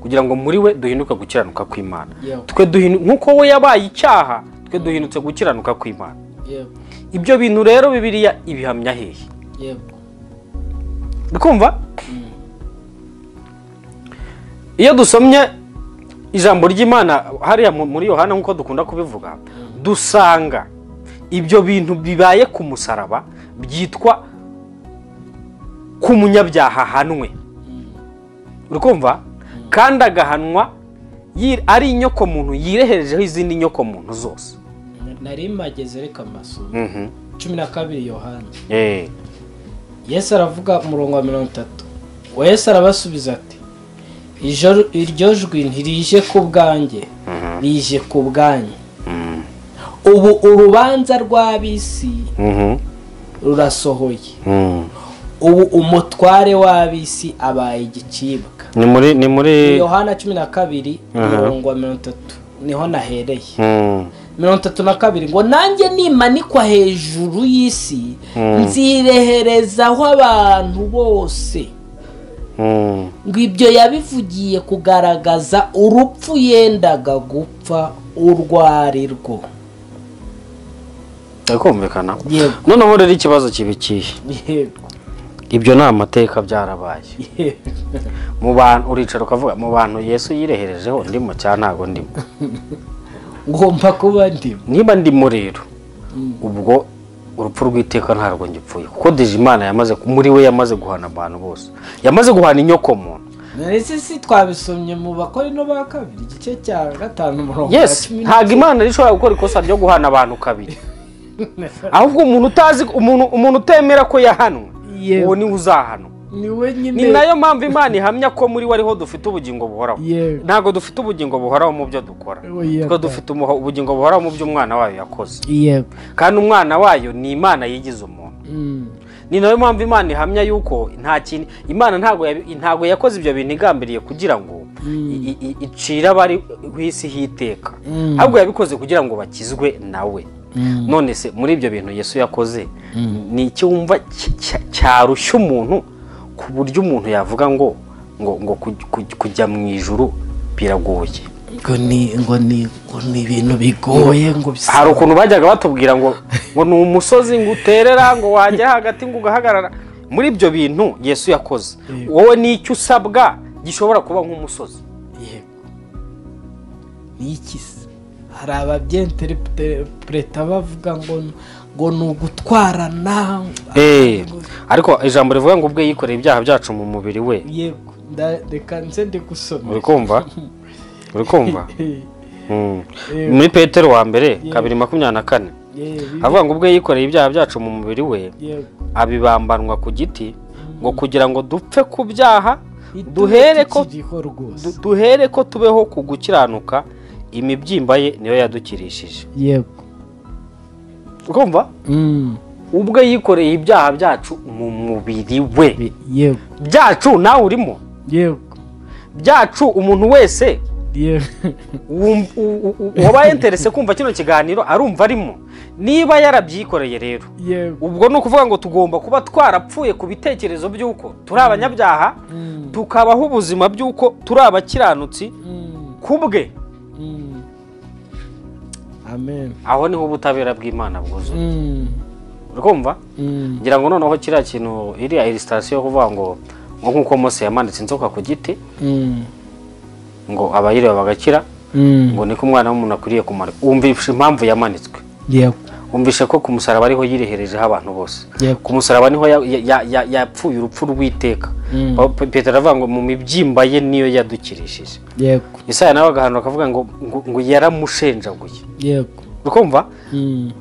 B: kugira ngo muri we duhinduke gukiranuka kw'imana
A: yego
B: twe duhinu- nk'uko we yabaye icyaha twe duhindutse gukiranuka kw'imana
A: yego
B: ibyo bintu rero bibiliya ibihamya hehe
A: yego
B: ukumva iyo dusomye ijambo ry'imana hariya mu- muri yohana nk'uko dukunda kubivuga dusanga ibyo bintu bibaye ku musaraba byitwa ku munyabyaha ahanwe uri kumva kandi agahanwa yi- ari inyokomuntu yireherejeho izindi nyokomuntu zose
A: nari mageze reka amasomo cumi na kabiri yohana
B: Eh,
A: yesu aravuga umurongo wa mirongo itatu uwo yesu arabasubiza ati "Ijoro- iryo jwi ntirije ku bwanjye rije ku bwanyu
B: mhm,
A: ubu urubanza rw'ab'isi
B: mhm,
A: rurasohoye
B: mhm.
A: ubu umutware w'ab'isi abaye igicibwa
B: ni muri ni muri
A: yohana cumi na kabiri umurongo wa mirongo itatu niho nahereye
B: mhm.
A: mirongo itatu na kabiri ngo nanjye nimanikwa hejuru y'isi nzireherezaho abantu bose
B: Mm.
A: ngo ibyo yabivugiye kugaragaza urupfu yendaga gupfa urwo ari rwo
B: Biri kumvikana
A: yego
B: noneho rero ikibazo kiba ikihe
A: yego
B: ibyo ni amateka byarabaye mu bantu uricara ukavuga mu bantu yesu yireherejeho ndimo cyangwa ntabwo ndimo
A: ngomba kuba ndimo
B: niba ndimo rero ubwo urupfu rw'iteka ntabwo ngipfuye kuko Imana yamaze muri we yamaze guhana abantu bose yamaze guhana inyoko muntu
A: narese si twabisomye mu bakorino ba kabiri igice cya gatanu umurongo wa
B: yesi
A: cumi
B: ntabwo imana yari ishobora gukora ikosa ryo guhana abantu kabiri ahubwo umuntu utazi umuntu umuntu utemera ko yahanwe
A: Yewe.
B: uwo niwe uzahanwa
A: ni we nyine
B: ni nayo mpamvu imana ihamya ko muri we ariho dufite ubugingo buhoraho
A: Yewe.
B: ntabwo dufite ubugingo buhoraho mu byo dukora
A: Yewe, yewe.
B: twe dufite umuho- ubugingo buhoraho mu byo umwana wayo yakoze
A: yego
B: kandi umwana wayo ni imana yigize umuntu
A: Mm.
B: ni nayo mpamvu imana ihamya yuko nta kintu imana ntabwo yabi- ntabwo yakoze ibyo bintu igambiriye kugira ngo i- i- i- icire abari ku isi hiteka
A: Mm.
B: ahubwo yabikoze kugira ngo bakizwe nawe none se muri ibyo bintu yesu yakoze ni icyumva cy- cy- cyarushya umuntu ku buryo umuntu yavuga ngo ngo ngo kuj- kuj- kujya mu ijuru biragoye
A: ngo ni ngo ni ngo ni ibintu bigoye ngo bisa
B: hari ukuntu bajyaga batubwira ngo ngo ni umusozi ngo uterera ngo wagera hagati ngo ugahagarara muri ibyo bintu yesu yakoze wowe n'icyo usabwa gishobora kuba nk'umusozi
A: Yego. ni iki se hari ababyenterepureta bavuga ngo ngo ni ugutwarana
B: ariko ijambo rivuga ngo ubwe yikoreye ibyaha byacu mu mubiri we
A: yego nda- reka nze ndi gusoma
B: uri kumva uri kumva
A: Eh,
B: Mm. muri petero wa mbere kabiri makumyabiri na kane
A: eh, bi-
B: avuga ngo ubwe yikoreye ibyaha byacu mu mubiri we
A: yego
B: abibambanwa ku giti ngo kugira ngo dupfe ku byaha duhere ko
A: Ikiriho rwose
B: Du- duhere ko tubeho ku gukiranuka imibyimba ye niyo yadukirishije
A: yego
B: urumva
A: Mm.
B: ubwe yikoreye ibyaha byacu mu mubiri we
A: Bi- yego
B: byacu nawe urimo
A: yego
B: byacu umuntu wese
A: yego
B: wum- u- u- u- wabaye interese kumva kino kiganiro arumva arimo niba yarabyikoreye rero
A: yego
B: ubwo ni ukuvuga ngo tugomba kuba twarapfuye ku bitekerezo by'uko turi abanyabyaha
A: Mm.
B: tukabaho ubuzima by'uko turi abakiranutsi
A: Mm.
B: ku bwe
A: Mm. amen
B: aho niho ubutabera bw'imana bwuzuye
A: Mm.
B: urumva
A: Mm.
B: ngira ngo noneho kiriya kintu iriya illustration yo kuvuga ngo ngo nk'uko Mose yamanitse inzoka ku giti
A: Mm.
B: ngo abayireba bagakira
A: Mm.
B: ngo niko umwana w'umuntu akwiriye kumara wumvishe impamvu yamanitswe
A: yego
B: wumvishe ko ku musaraba ariho yireherejeho abantu bose ku
A: yego
B: musaraba niho ya- ya- ya- ya- yapfuye urupfu rw'iteka
A: Mm.
B: Pa- Pa- petero aravuga ngo mu mibyimba ye niyo yadukirishije
A: yego
B: isaya nawe agahanura akavuga ngo ngo, ngo yaramushenjaguye
A: yego
B: ukumva
A: Mm.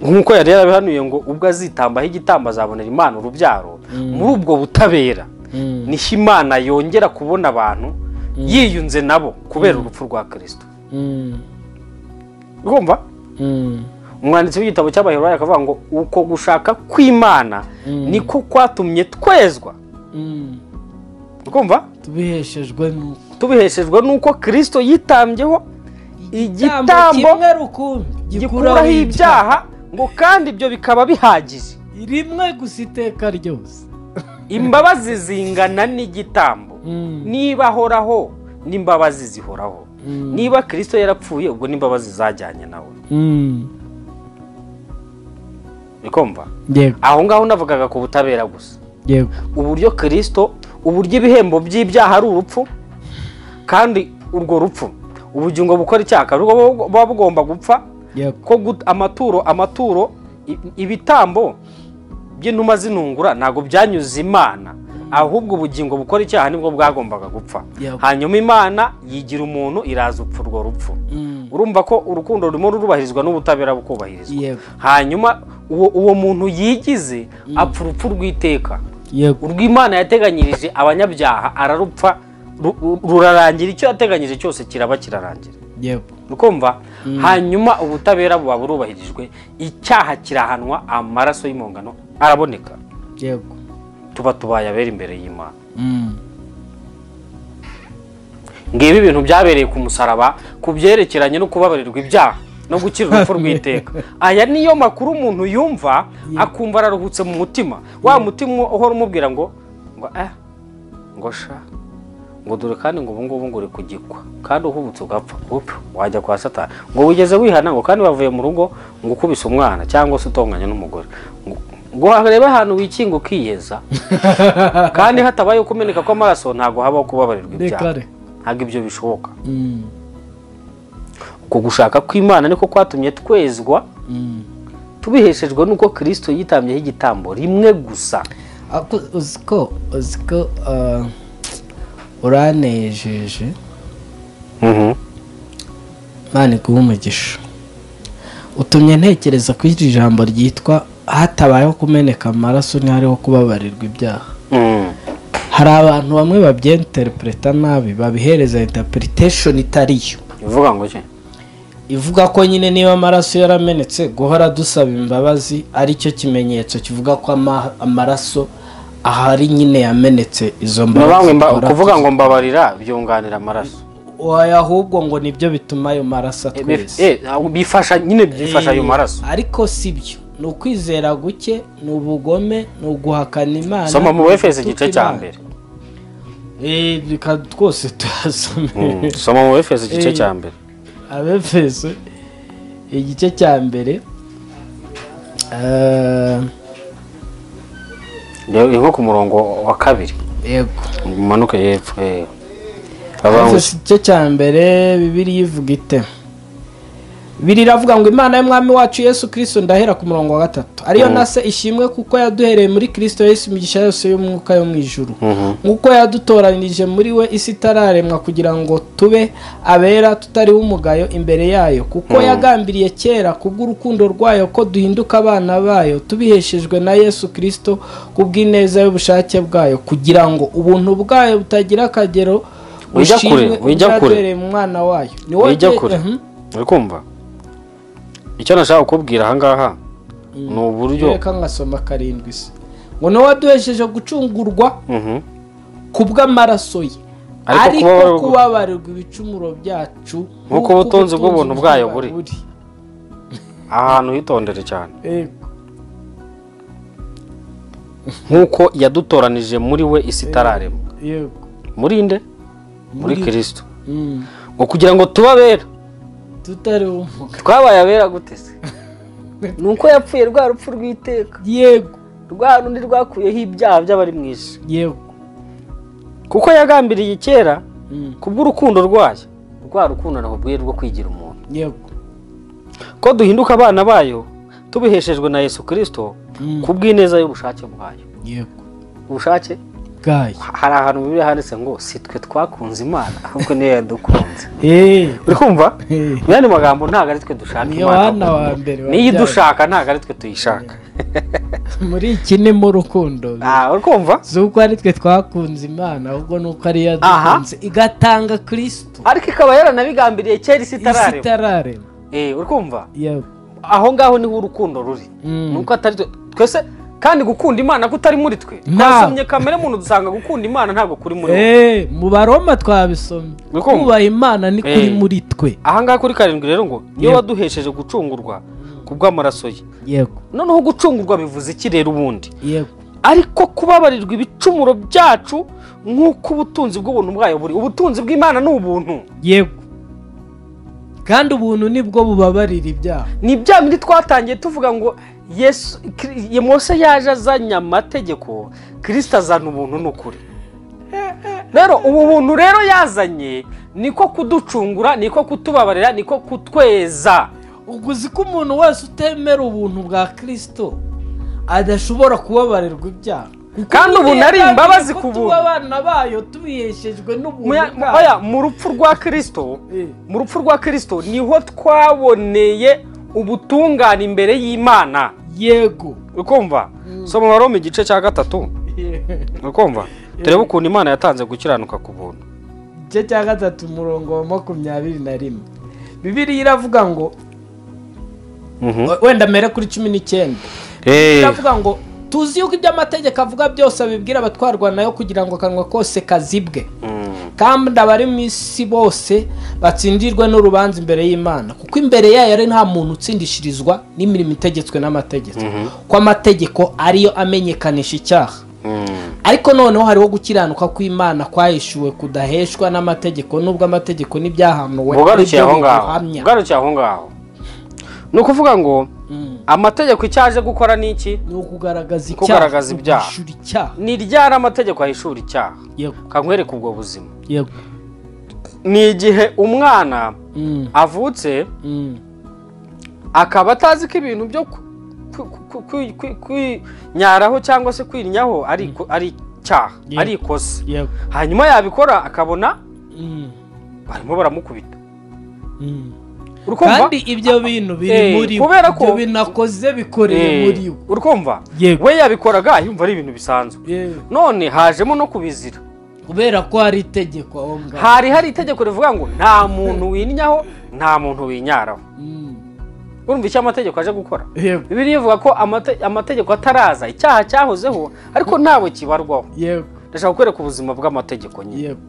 B: nk'uko yari yarabihanuye ngo ubwo azitambaho igitambo azabonera imana urubyaro muri ubwo butabera
A: Mm.
B: niho imana yongera kubona abantu yiyunze nabo kubera urupfu rwa kirisito
A: Mm.
B: urumva
A: Mm.
B: umwanditsi w'igitabo cy'abaheburayo akavuga ngo uko gushaka kw'imana niko kwatumye twezwa
A: Mm.
B: urumva
A: tubiheshejwe n'uko
B: tubiheshejwe n'uko kirisito yitambyeho igitambo
A: kimwe rukumbi
B: gikuraho ibyaha ngo kandi ibyo bikaba bihagije
A: rimwe gusa iteka ryose
B: imbabazi zingana n'igitambo
A: Mm.
B: niba ahoraho n'imbabazi zihoraho
A: Mm.
B: niba kirisito yarapfuye ubwo n'imbabazi zajyanye nawe
A: Mm.
B: bikumva
A: yego
B: aho ngaho navugaga ku butabera gusa
A: yego
B: uburyo kirisito uburyo ibihembo by'ibyaha ari urupfu kandi urwo rupfu ubugingo bukora icyaha ruba buba bugomba gupfa
A: yego
B: ko gut- amaturo amaturo i- ibitambo by'inuma zinungura ntabwo byanyuze imana ahubwo ubugingo bukora icyaha nibwo bwagombaga gupfa
A: Yego.
B: hanyuma imana yigira umuntu iraza upfa urwo rupfu
A: Mm.
B: urumva ko urukundo rurimo rurubahirizwa n'ubutabera bukubahirizwa
A: Yego.
B: hanyuma uwo, uwo muntu yigize apfa urupfu rw'iteka
A: yego
B: urw'imana yateganyirije abanyabyaha ararupfa ru- ru- rurarangira icyo yateganyije cyose kiraba kirarangira
A: yego
B: ukumva hanyuma ubutabera buba burubahirijwe icyaha kirahanwa amaraso y'imungano araboneka
A: yego
B: tuba tubaye abera imbere y'imana
A: Mm.
B: ngibi ibintu byabereye ku musaraba ku byerekeranye no kubabarirwa ibyaha no gukira urupfu rw'iteka aya niyo makuru umuntu yumva akumva araruhutse mu mutima wa mutima uhora umubwira ngo ngo eh ngo sha ngo dore kandi ngo ubu ngubu ngo uri kugikwa kandi uhubutse ugapfa upfu wajya kwa satani ngo wigeze wihana ngo kandi bavuye mu rugo ngo ukubise umwana cyangwa se utonganya n'umugore ngo ngo harebe ahantu wikinga ukiyeza kandi hatabaye ukumeneka kw'amaraso ntabwo habaho kubabarirwa ibyaha
A: Dekare.
B: ntabwo ibyo bishoboka
A: Mm.
B: uko gushaka kw'imana niko kwatumye twezwa
A: Mm.
B: tubiheshejwe n'uko kirisito yitambyeho igitambo rimwe gusa
A: Ako- uzi ko uzi ko ah, uranejeje Imana iguhe umugisha utumye ntekereza ku iri jambo ryitwa hatabayeho kumeneka amaraso ntihariho kubabarirwa ibyaha
B: Mm.
A: hari abantu bamwe babyinterpreta nabi babihereza interpretation itari yo
B: ivuga ngo iki
A: ivuga ko nyine niba amaraso yaramenetse guhora dusaba imbabazi ari cyo kimenyetso kivuga ko ama- amaraso ahari nyine yamenetse izo
B: Nabangwe
A: mbabazi
B: mba-
A: duhora
B: kuvuga ngo mbabarira byunganira amaraso
A: tuzi- oya, ahubwo ngo nibyo bituma ayo maraso
B: Eh,
A: atwese
B: eh, ahubwo bifasha nyine byifasha ayo maraso
A: ariko si byo ni ukwizera guke ni ubugome ni uguhakana imana
B: soma mu
A: ni
B: befeso
A: ugutuka
B: igice cya
A: Imana.
B: mbere
A: Eh, reka twose tuyasome
B: Mm. soma mu befeso igice
A: Eh.
B: cya mbere
A: abefeso igice cya mbere eh,
B: Ni nko ku murongo wa kabiri
A: yego
B: umanuke hepfo eh. Avuga ngo-
A: Efeso igice cya mbere bibiriya ivuga ite bibiri iravuga ngo imana y'umwami wacu yesu kirisito ndahera ku murongo wa gatatu ariyo na se ishimwe kuko yaduhereye muri kirisito yesu imigisha yose y'umwuka yo mu ijuru
B: Mhm.
A: nk'uko yadutoranirije muri we isi itararemwa kugira ngo tube abera tutariho umugayo imbere yayo kuko yagambiriye kera kubw'urukundo rwayo ko duhinduka abana bayo tubiheshejwe na yesu kirisito kubw'ineza y'ubushake bwayo kugira ngo ubuntu bwayo butagira akagero
B: Ujya kure,
A: bushimwe
B: ujya kure.
A: ubwaduhereye mu mwana wayo ni wowe
B: ijya
A: bye-
B: kure
A: Mhm.
B: uri kumva icyo nashaka kukubwira ahangaha ni uburyo
A: reka ngasoma karindwi se ngo ni wowe waduhesheje gucungurwa
B: Mhm.
A: ku bw'amaraso ye
B: Ariko
A: ariko
B: kubabarirwa-
A: kubabarirwa ibicumuro byacu
B: Nk'uko ubutunzi bw'ubuntu bwayo buri. aha hantu hitondere cyane
A: Yego.
B: nk'uko yadutoranije muri we isi itararemwa
A: yego
B: muri nde muri kirisito
A: Mm.
B: ngo kugira ngo tuba abera
A: tutari umuga
B: twabaye abera gute se ni uko yapfuye rwa rupfu rw'iteka
A: yego
B: rwa rundi rwakuyeho ibyaha by'abari mu isi
A: yego
B: kuko yagambiriye kera
A: Mm.
B: kubw'urukundo rwayo rwa rukundo nakubwiye rwo kwigira umuntu
A: yego
B: ko duhinduka abana bayo tubiheshejwe na yesu kirisito
A: Mm.
B: ku bw'ineza y'ubushake bwayo
A: yego
B: ubushake
A: bwayo
B: hari ahantu mu bibiliya handitse ngo si twe twakunze imana ahubwo niyo yadukunze
A: Eh,
B: uri kumva
A: eh.
B: mu yandi magambo ntabwo ari twe dushaka
A: Ni
B: imana
A: Yohana wa mbere
B: niyo
A: wabyawe.
B: idushaka ntabwo ari twe tuyishaka
A: muri iki ni mu rukundo
B: Ah, uri kumva
A: si uko ari twe twakunze imana ahubwo ni uko ari
B: Aha.
A: yadukunze igatanga kirisito
B: ariko ikaba yaranabigambiriye kera isi
A: isi
B: itararema
A: itararema
B: Eh, uri kumva
A: yego
B: aho ngaho niho urukundo ruri
A: Mm.
B: nuko atari twe- twese kandi gukunda imana kutari muri twe
A: Nta-
B: twasomye kamere muntu dusanga gukunda imana ntabwo kuri muri wowe
A: Eh, mu baroma twabisomye
B: Urukundo.
A: kubaha imana ni kuri
B: Eh.
A: muri twe
B: ahangaha kuri karindwi rero ngo niyo
A: Yego.
B: waduhesheje gucungurwa ku bw'amaraso ye
A: yego
B: noneho gucungurwa bivuze iki rero ubundi
A: yego
B: ariko kubabarirwa ibicumuro byacu nk'uko ubutunzi bw'ubuntu bwayo buri ubutunzi bw'imana ni ubuntu
A: yego kandi ubuntu nibwo bubabarira ibyaha
B: ni bya bindi twatangiye tuvuga ngo yesu Kiri- Ye- mose yaje azanye amategeko kirisita azana ubuntu n'ukuri rero ubu buntu rero yazanye niko kuducungura niko kutubabarira niko kutweza
A: ubwo uzi ko umuntu wese utemera ubuntu bwa kirisito adashobora kubabarirwa ibyaha Kuko
B: Kandi ubu
A: Bibiliya
B: nari
A: yagambiriye
B: imbabazi
A: ko
B: ku
A: tuba
B: buntu.
A: abana bayo tubiheshejwe n'ubuntu
B: Muya- mu-
A: bwayo.
B: oya, mu rupfu rwa kirisito
A: Eh.
B: mu rupfu rwa kirisito niho twaboneye ubutungane imbere y'imana
A: yego
B: ukumva soma waroma igice cya gatatu ukumva turebe ukuntu imana yatanze gukiranuka ku buntu
A: igice cya gatatu umurongo wa makumyabiri na rimwe bibiliya iravuga ngo
B: Mhm.
A: wenda mere kuri cumi n'icyenda
B: Eh.
A: biravuga ngo tuzi yuko ibyo amategeko avuga byose abibwira abatwarwa nayo kugira ngo akanwa kose kazibwe
B: Mm.
A: kandi abari mu isi bose batsindirwe n'urubanza imbere y'imana kuko imbere yayo ari nta muntu utsindishirizwa n'imirimo itegetswe n'amategeko ko amategeko ariyo amenyekanisha icyaha
B: Mm.
A: ariko noneho hariho gukiranuka kw'imana kwahishuwe kudaheshwa n'amategeko nubwo amategeko n'ibyahanuwe
B: ugarukiye
A: ari
B: aho
A: byo
B: ngaho
A: bibihamya.
B: ugarukiye aho ngaho ni ukuvuga ngo amategeko icyo aje gukora ni iki
A: ni ukugaragaza icyaha
B: Kugaragaza ibyaha.
A: ukishyura icyaha
B: ni ryari amategeko ahishura icyaha
A: yego
B: kakwereka ubwo buzima
A: yego
B: ni igihe umwana
A: Mm,
B: avutse
A: mm,
B: akaba atazi ko ibintu byo ku- ku- ku- ku- ku- kwinyaraho cyangwa se kwirinyaho ari iko- ari icyaha
A: Yeah.
B: ari ikosa
A: yego
B: hanyuma yabikora akabona
A: Mm,
B: barimo baramukubita
A: mm.
B: uri kumva
A: kandi ibyo bintu biri
B: Eh,
A: muri we
B: kubera ko-
A: ibyo binakoze bikoreye
B: Eh,
A: muri we
B: uri kumva
A: Yego.
B: we yabikoraga yumva ari ibintu bisanzwe
A: Eh,
B: none hajemo no kubizira
A: kubera ko hari itegeko aho ngaho
B: hari hari itegeko rivuga ngo nta muntu winnyaho nta muntu winyaraho
A: Mm,
B: urumva icyo amategeko aje gukora
A: yego
B: bibiri ivuga ko amate- amategeko ataraza icyaha cyahozeho ariko ntabwo kibarwaho
A: yego
B: ndashaka kukwereka ubuzima bw'amategeko nyine
A: yego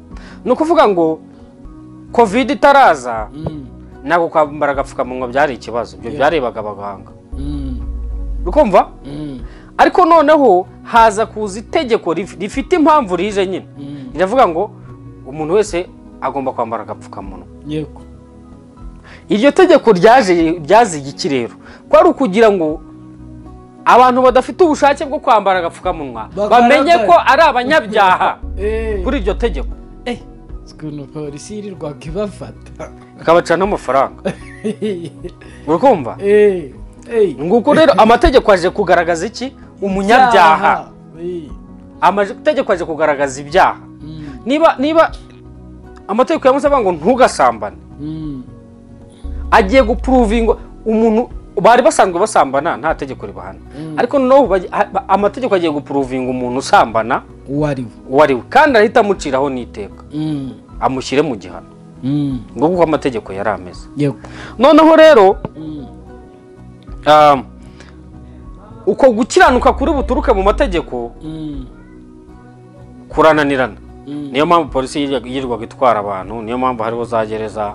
B: ni ukuvuga ngo kovide itaraza
A: Mm,
B: ntabwo kwambara agapfukamunwa byari ikibazo ibyo
A: Yeah.
B: byarebaga abaganga
A: mm,
B: ukumva
A: mm,
B: ariko noneho haza kuza itegeko rif- rifite impamvu rije nyine
A: mm,
B: riravuga ngo umuntu wese agomba kwambara agapfukamunwa
A: yego
B: iryo tegeko ryaje ryaziye iki rero kwari ukugira ngo abantu badafite ubushake bwo kwambara agapfukamunwa
A: Bagaragare.
B: bamenye ko ari abanyabyaha
A: Eh,
B: kuri iryo tegeko
A: eh, ukuntu polisi yirirwaga ibafata
B: ikabacana n'amafaranga uri kumva
A: Eh, eh,
B: nguko rero amategeko aje kugaragaza iki umunyabyaha
A: cyaha. Eh,
B: amategeko aje kugaragaza ibyaha
A: mm,
B: niba niba amategeko yamuze avuga ngo ntugasambane
A: mm,
B: agiye gupuruvinga umuntu bari basanzwe basambana nta tegeko ribahana ariko noneho bagi- ha- ba- amategeko agiye gupuruvinga umuntu usambana
A: uwo ari we
B: uwo ari we kandi arahita amuciraho n'iteka
A: Mm,
B: amushyire mu gihano
A: mm,
B: nguko uko amategeko yari ameze
A: yego
B: noneho rero
A: Mm,
B: um, uko gukiranuka kuri buturuke mu mategeko
A: mm,
B: kurananirana
A: Mm.
B: niyo mpamvu polisi yirya- yirirwaga itwara abantu niyo mpamvu hariho za gereza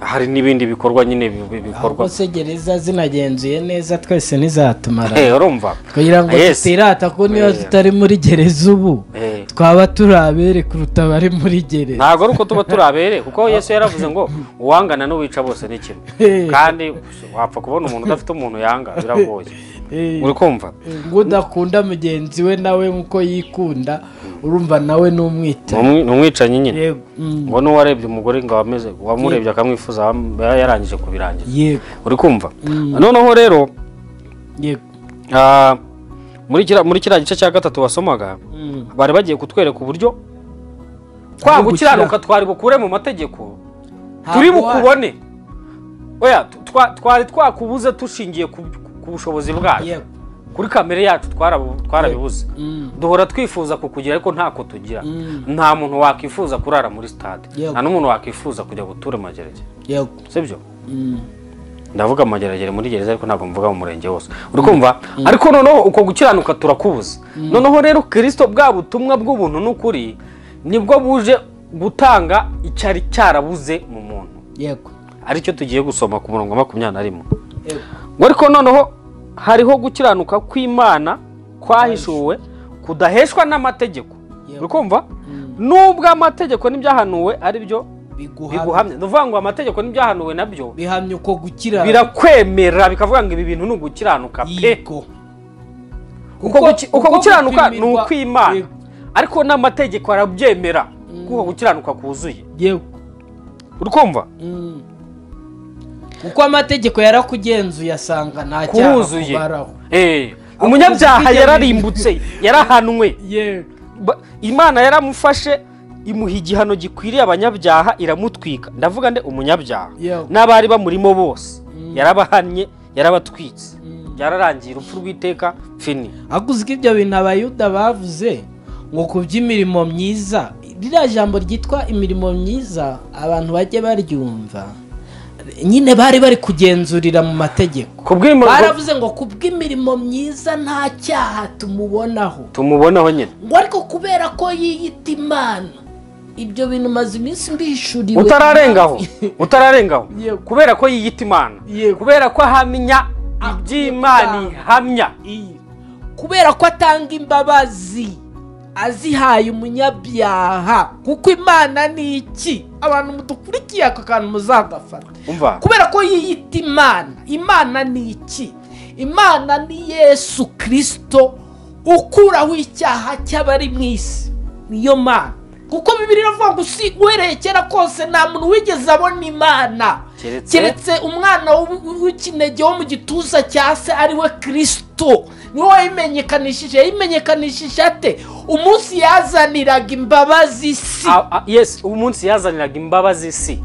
B: hari n'ibindi bikorwa nyine bi- bi- bikorwa
A: ahubwo se gereza zinagenzuye neza twese ntizatumara
B: Eh, urumva
A: kugira ngo
B: Yes.
A: tutirata ko niba
B: Eh.
A: tutari muri gereza ubu
B: Eh,
A: twaba turi abere kuruta abari muri gereza
B: ntabwo ari uko tuba turi abere kuko yesu yaravuze ngo uwangana n'uwica bose ni kimwe
A: Eh.
B: kandi wapfa kubona umuntu udafite umuntu yanga biragoye
A: Eh,
B: uri kumva
A: ngo udakunda mugenzi we nawe nk'uko yikunda urumva nawe
B: Ni
A: n'umwita
B: umwi- ni umwicanyi nyine
A: yego mm,
B: ngo n'uwarebye umugore ngo ameze wamurebye akamwifuza wam- yarangije kubirangiza
A: yego
B: uri kumva
A: Mm.
B: noneho rero
A: yego
B: ah, muri kira- muri kiriya gice cya gatatu wasomaga
A: Mm,
B: bari bagiye kutwereka uburyo kwa gukiranuka twari bukure mu mategeko turi
A: ntabwo wa-
B: bukubone oya tu- twa- twari twakubuze dushingiye ku ku bushobozi bwacu
A: yego
B: kuri kamere yacu twarabu- twarabibuze
A: Mm,
B: duhora twifuza kukugira ariko ntako tugira
A: Mm.
B: nta muntu wakwifuza kurara muri stade
A: Yego.
B: nta n'umuntu wakwifuza kujya gutura amageragere
A: yego
B: sibyo
A: Mm,
B: ndavuga amageragere muri gereza ariko ntabwo mvuga mu murenge wose uri kumva ariko noneho uko gukiranuka turakubuza noneho rero kirisito bwa butumwa bw'ubuntu n'ukuri nibwo buje gutanga icyari cyarabuze mu muntu
A: yego
B: aricyo tugiye gusoma ku murongo wa makumyabiri na rimwe
A: yego
B: ngo ariko noneho hariho gukiranuka kw'imana kwahishuwe kudaheshwa n'amategeko
A: Yego.
B: uri kumva nubwo amategeko n'ibyahanuwe ari byo
A: biguha
B: biguhamya ni ukuvuga ngo amategeko n'ibyahanuwe nabyo
A: bihamya uko gukira
B: birakwemera bikavuga ngo ibi bintu ni ugukiranuka pe
A: yego
B: uko guki- uko gukiranuka ni
A: gupimirwa-
B: ukw'imana
A: Yego,
B: ariko n'amategeko arabyemera kuko gukiranuka kuzuye
A: yego
B: uri kumva
A: Mm. kuko amategeko yarakugenzuye asanga nta cyaha
B: kuruzuye
A: kubaraho
B: Eh, umunyabyaha
A: ubwigenge-
B: yararimbutse yarahanwe
A: yego
B: Ba- imana yaramufashe imuha igihano gikwiriye abanyabyaha iramutwika ndavuga nde umunyabyaha
A: Yego.
B: n'abari bamurimo bose yarabahannye yarabatwitse byararangiye urupfu rw'iteka fini
A: ahubwo uzi ko ibyo bintu abayuda bavuze ngo ku by'imirimo myiza ririya jambo ryitwa imirimo myiza abantu bajye baryumva nyine bari bari kugenzurira mu mategeko
B: ku bw'imirimo
A: baravuze ngo ku bw'imirimo myiza nta cyaha tumubonaho
B: tumubonaho nyine
A: ngo ariko kubera ko yiyita imana ibyo bintu maze iminsi mbishuriwe
B: utararengaho utararengaho
A: Yego.
B: kubera ko yiyita imana
A: Yego.
B: kubera ko ahamya iby'imana ihamya
A: Iyi. kubera ko atanga imbabazi azihaye umunyabyaha kuko imana ni iki abantu mudukurikiye aka kantu muzagafata
B: umva
A: kubera ko yiyita imana imana ni iki imana ni yesu kirisito ukuraho icyaha cy'abari mu isi niyo mana kuko bibiri iravuga ngo si uhereye kera kose nta muntu wigeze abona imana
B: Keretse-
A: keretse umwana w- w'ikinege wo mu gituza cya se ari we kirisito niwe wayimenyekanishije yayimenyekanishije ate umunsi yazaniraga imbabazi isi
B: A- a- yes umunsi yazaniraga imbabazi si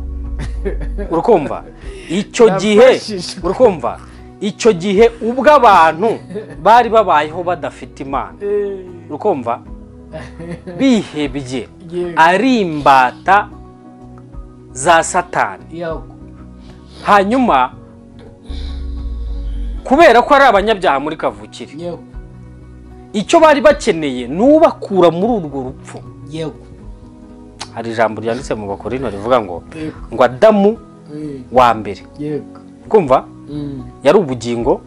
B: urukumva icyo gihe
A: Yafashijwe.
B: urukumva icyo gihe ubwo abantu bari babayeho badafite imana urukumva bihebye
A: Yego.
B: ari imbata za satani
A: Yego.
B: hanyuma kubera ko ari abanyabyaha muri kavukire
A: Yego.
B: icyo bari bakeneye ni ubakura muri urwo rupfu
A: Yego.
B: hari ijambo ryanditse mu bakorino rivuga ngo
A: Yego.
B: ngo adamu wa mbere
A: Yego.
B: kumva
A: Mm.
B: yari ubugingo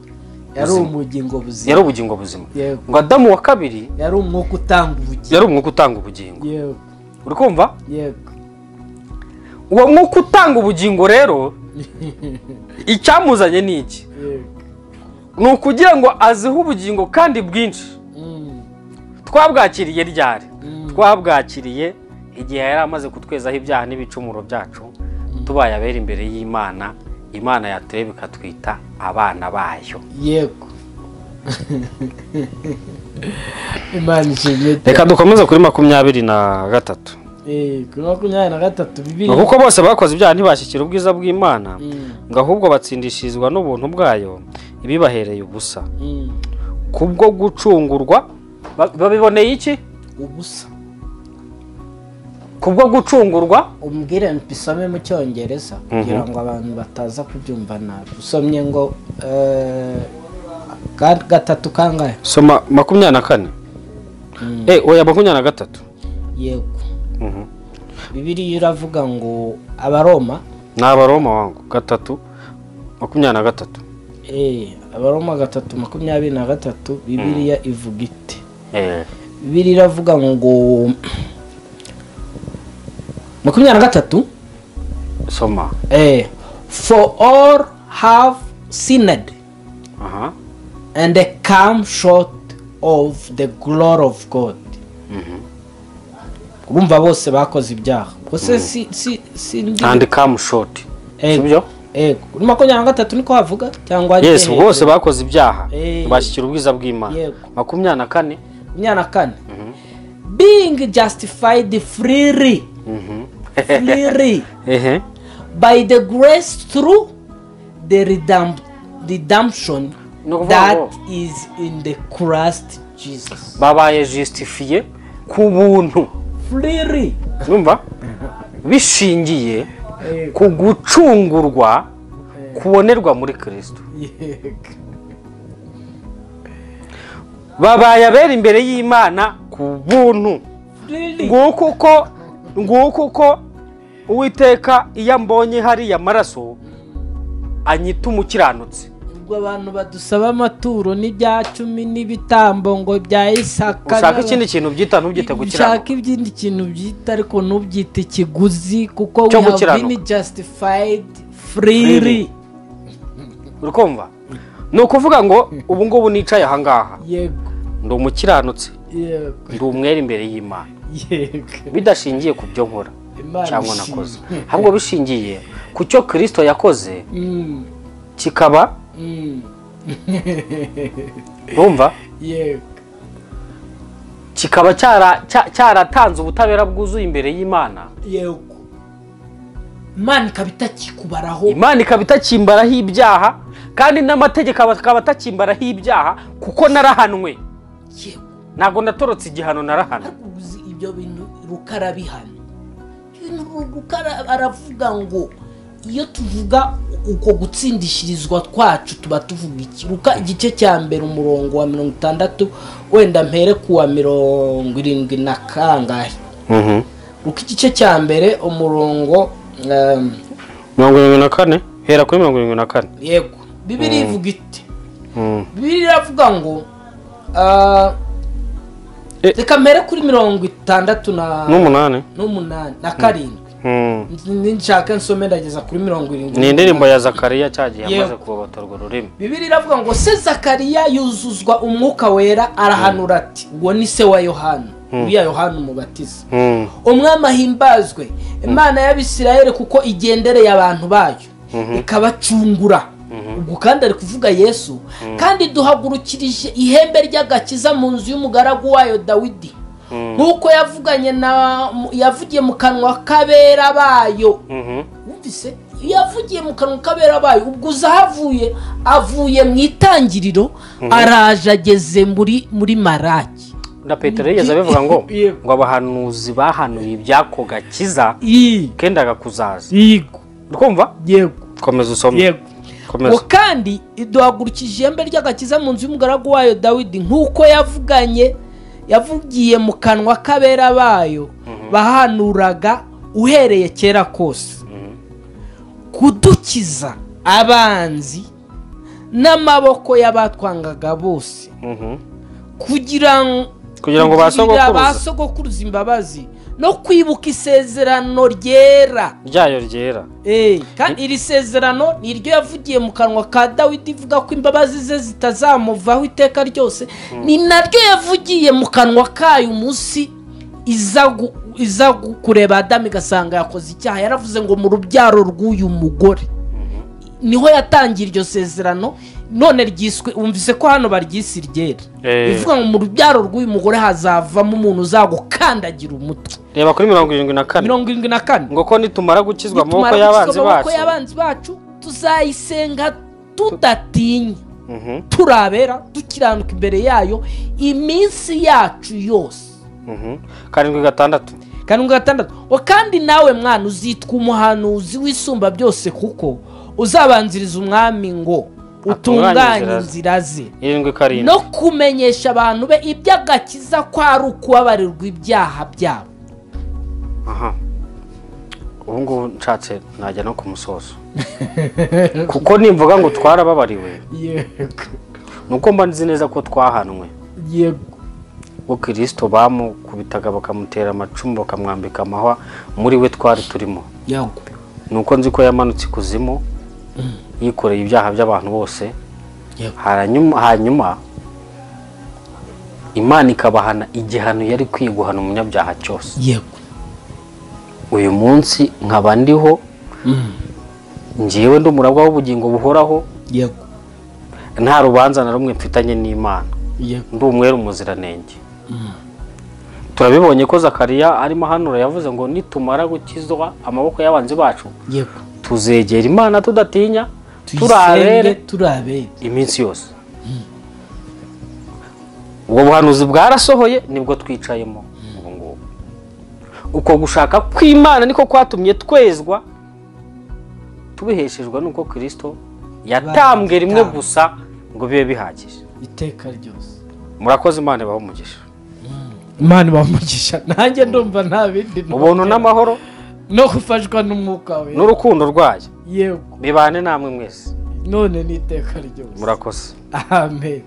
A: yari
B: Buzima.
A: umugingo buzima
B: yari ubugingo buzima
A: Yego.
B: ngo adamu wa kabiri
A: yari umwuka utanga ubugingo
B: yari umwuka utanga ubugingo
A: yego
B: uri kumva
A: yego
B: uwo mwuka utanga ubugingo rero icyamuzanye ni iki
A: yego
B: ni ukugira ngo azihe ubugingo kandi bwinshi
A: Mm,
B: twabwakiriye ryari
A: Mm.
B: twabwakiriye igihe yari amaze kutwezaho ibyaha n'ibicumuro byacu tubaye abera imbere y'imana imana yatureba ikatwita abana bayo
A: yego imana ishimye
B: reka dukomeze kuri makumyabiri na gatatu
A: Eh, kuri makumyabiri na gatatu bibiri
B: ngo kuko bose bakoze ibyaha ntibashyikira ubwiza bw'imana
A: Mm,
B: ngo ahubwo batsindishirizwa n'ubuntu bwayo ibibahereye ubusa
A: mm.
B: kubwo gucungurwa ba- babiboneye iki
A: ubusa
B: kubwo gucungurwa
A: umbwire mbisome mu cyongereza kugira ngo abantu bataza kubyumva nabi usomye ngo eh, ga- gatatu kangahe
B: soma makumyabiri na kane
A: Mm.
B: eh oya makumyabiri na gatatu
A: yego
B: Mhm.
A: bibiriya iravuga ngo abaroma
B: ni abaroma wangu gatatu makumyabiri na gatatu
A: eh, abaroma gatatu makumyabiri na gatatu bibiriya ivuga ite bibiriya iravuga ngo makumyabiri na gatatu
B: soma
A: eh, for all have sinned
B: aha
A: and they come short of the glory of god urumva bose bakoze ibyaha gusa si si si ndi
B: andi kamu shoti sibyo
A: eh, kuri makumyabiri na gatatu niko havuga cyangwa
B: yesi
A: hejuru?
B: bose bakoze ibyaha
A: Eh.
B: ntibashyikira ubwiza bw'imana
A: Yego.
B: makumyabiri na kane
A: makumyabiri na kane being justified freely freely
B: ehe
A: by the grace through the redemp redemption
B: Ni ukuvuga
A: that
B: ngo-
A: is in the Christ Jesus
B: babaye jisitifiye ku buntu
A: freely
B: numva bishingiye ku gucungurwa kubonerwa muri kirisito babaye abera imbere y'imana ku buntu
A: freely
B: nguko uko nguko uko uwiteka iyo ambonye hariya amaraso anyita umukiranutsi
A: ubwo abantu badusaba amaturo n'ibya cumi n'ibitambo ngo bya isaka
B: ushaka
A: n'aba-
B: ikindi kintu byita ntubyite
A: ushaka
B: gukiranuka
A: ibindi kintu byita ariko ntubyite ikiguzi kuko
B: Cyo
A: we have
B: gukiranuka.
A: been justified freely
B: uri kumva ni ukuvuga ngo ubu ngubu nicaye ahangaha
A: yego
B: ndi umukiranutsi
A: yego
B: ndi umwere imbere y'imana
A: yego
B: bidashingiye ku byo nkora
A: Imana
B: cyangwa
A: ishimwe.
B: nakoze ahubwo bishingiye ku cyo kirisito yakoze
A: Mm,
B: kikaba
A: mm,
B: numva
A: yego
B: kikaba cyara- cya- cyaratanze ubutabera bwuzuye imbere y'imana
A: yego imana ikaba itakikubaraho
B: imana ikaba itakimbaraho ibyaha kandi n'amategeko aba- akaba atakimbaraho ibyaha kuko narahanwe
A: yego
B: ntabwo natorotse igihano narahanwe
A: ariko uzi ibyo bintu rukara bihano ibintu Ru- rukara aravuga ngo iyo tuvuga uko gutsindishirizwa kwacu tuba tuvuga iki ruka igice cya mbere umurongo wa mirongo itandatu wenda mpere ku wa mirongo irindwi na kangahe ruka igice cya mbere umurongo um,
B: mirongo irindwi na kane hera kuri mirongo irindwi na kane
A: yego bibiri ivuga ite bibiri iravuga ngo ah,
B: Eh.
A: reka mpere kuri mirongo itandatu na
B: n'umunani
A: n'umunani na karindwi nshaka nsome ndageza kuri mirongo irindwi
B: ni indirimbo ya zakariya cya gihe
A: Yewe.
B: amaze kubobatorwa ururimi
A: bibiri iravuga ngo se zakariya yuzuzwa umwuka wera arahanura ati uwo ni se wa yohana uriya yohana umubatiza
B: Mm,
A: umwami ahimbazwe imana y'abisirayeli kuko igendereye abantu bayo ikabacungura ubwo kandi ari kuvuga yesu kandi duhagurukirije ihembe ry'agakiza mu nzu y'umugaragu wayo dawidi nk'uko yavuganye na yavugiye mu kanwa k'abera bayo
B: mhm.
A: wumvise yavugiye mu kanwa k'abera bayo ubwo uza ahavuye avuye mu itangiriro araje ageze muri muri maraki
B: na petero yigeze abivuga ngo
A: Yego.
B: ngo abahanuzi bahanuye iby'ako gakiza
A: iyi
B: kendaga kuzaza
A: yego
B: urumva
A: yego
B: komeza usome
A: yego ngo
B: komeza
A: kandi iduhagurukije ihembe ry'agakiza mu nzu y'umugaragu wayo dawidi nk'uko yavuganye yavugiye mu kanwa k'abera bayo bahanuraga uhereye kera kose kudukiza abanzi n'amaboko y'abatwangaga bose
B: Mhm.
A: kugira ngo
B: kugira ngo ba
A: kugirira ba
B: sogokuruza
A: sogokuruza imbabazi no kwibuka isezerano ryera
B: ryayo ryera
A: Eh, kandi iri sezerano ni ryo yavugiye mu kanwa ka dawidi ivuga ko imbabazi ze zitazamuvaho iteka ryose ni naryo yavugiye mu kanwa kayo umunsi iza gu- iza gu- kureba adamu igasanga yakoze icyaha yaravuze ngo mu rubyaro rw'uyu mugore niho yatangira iryo sezerano none ryiswe wumvise ko hano baryise iryera
B: Eh.
A: ivuga ngo mu rubyaro rw'uyu mugore hazavamo umuntu uzagukandagira umutwe
B: reba kuri mirongo irindwi na kane
A: mirongo irindwi na kane
B: ngo ko nitumara gukizwa amaboko
A: nitumara
B: y'abanzi
A: gukizwa mu maboko
B: bacu
A: y'abanzi bacu tuzayisenga tudatinya
B: Mhm,
A: turabera dukiranuka imbere yayo iminsi yacu yose
B: mhm. karindwi gatandatu
A: karindwi gatandatu ngo kandi nawe mwana uzitwa umuhanuzi w'isumba byose kuko uzabanziriza umwami ngo utunganye
B: inzira ze.
A: inzira ze
B: irindwi karindwi
A: no kumenyesha abantu be iby'agakiza ko ari ukubabarirwa ibyaha byabo
B: aha ubu ngubu nshatse najya no ku musozo kuko nimvuga ngo twarababariwe
A: yego
B: ni uko mba nzi neza ko twahanwe
A: yego
B: ubwo kirisito bamukubitaga bakamutera amacumu bakamwambika amahwa muri we twari turimo
A: yego
B: ni uko nzi ko yamanutse ikuzimu yikoreye ibyaha by'abantu bose
A: Yego.
B: hanyuma hanyuma imana ikabahana igihano yari ikwiye guhana umunyabyaha cyose
A: yego
B: uyu munsi nkaba ndiho ngewe ndi umurabwa w'ubugingo buhoraho
A: yego
B: nta rubanza na rumwe mfitanye n'imana
A: yego
B: ndi umwere umuziranenge turabibonye ko zakariya arimo hanura yavuze ngo nitumara gukizwa amaboko y'abanzi bacu
A: yego
B: tuzegera imana tudatinya turabere
A: turabere turabere
B: iminsi yose ubwo buhanuzi bwarasohoye nibwo twicayemo ubu ngubu uko gushaka kw'imana niko kwatumye twezwa tubiheshejwe n'uko kirisito yatambwe rimwe
A: Yatambwe.
B: gusa ngo bibe bihagije
A: iteka ryose
B: murakoze imana ibahe umugisha
A: imana ibamugisha nanjye ndumva nta bindi numva.
B: ubuntu n'amahoro
A: no gufashwa n'umwuka we
B: n'urukundo rwayo
A: yego
B: bibane namwe mwese
A: none ni iteka ryose
B: murakoze
A: amen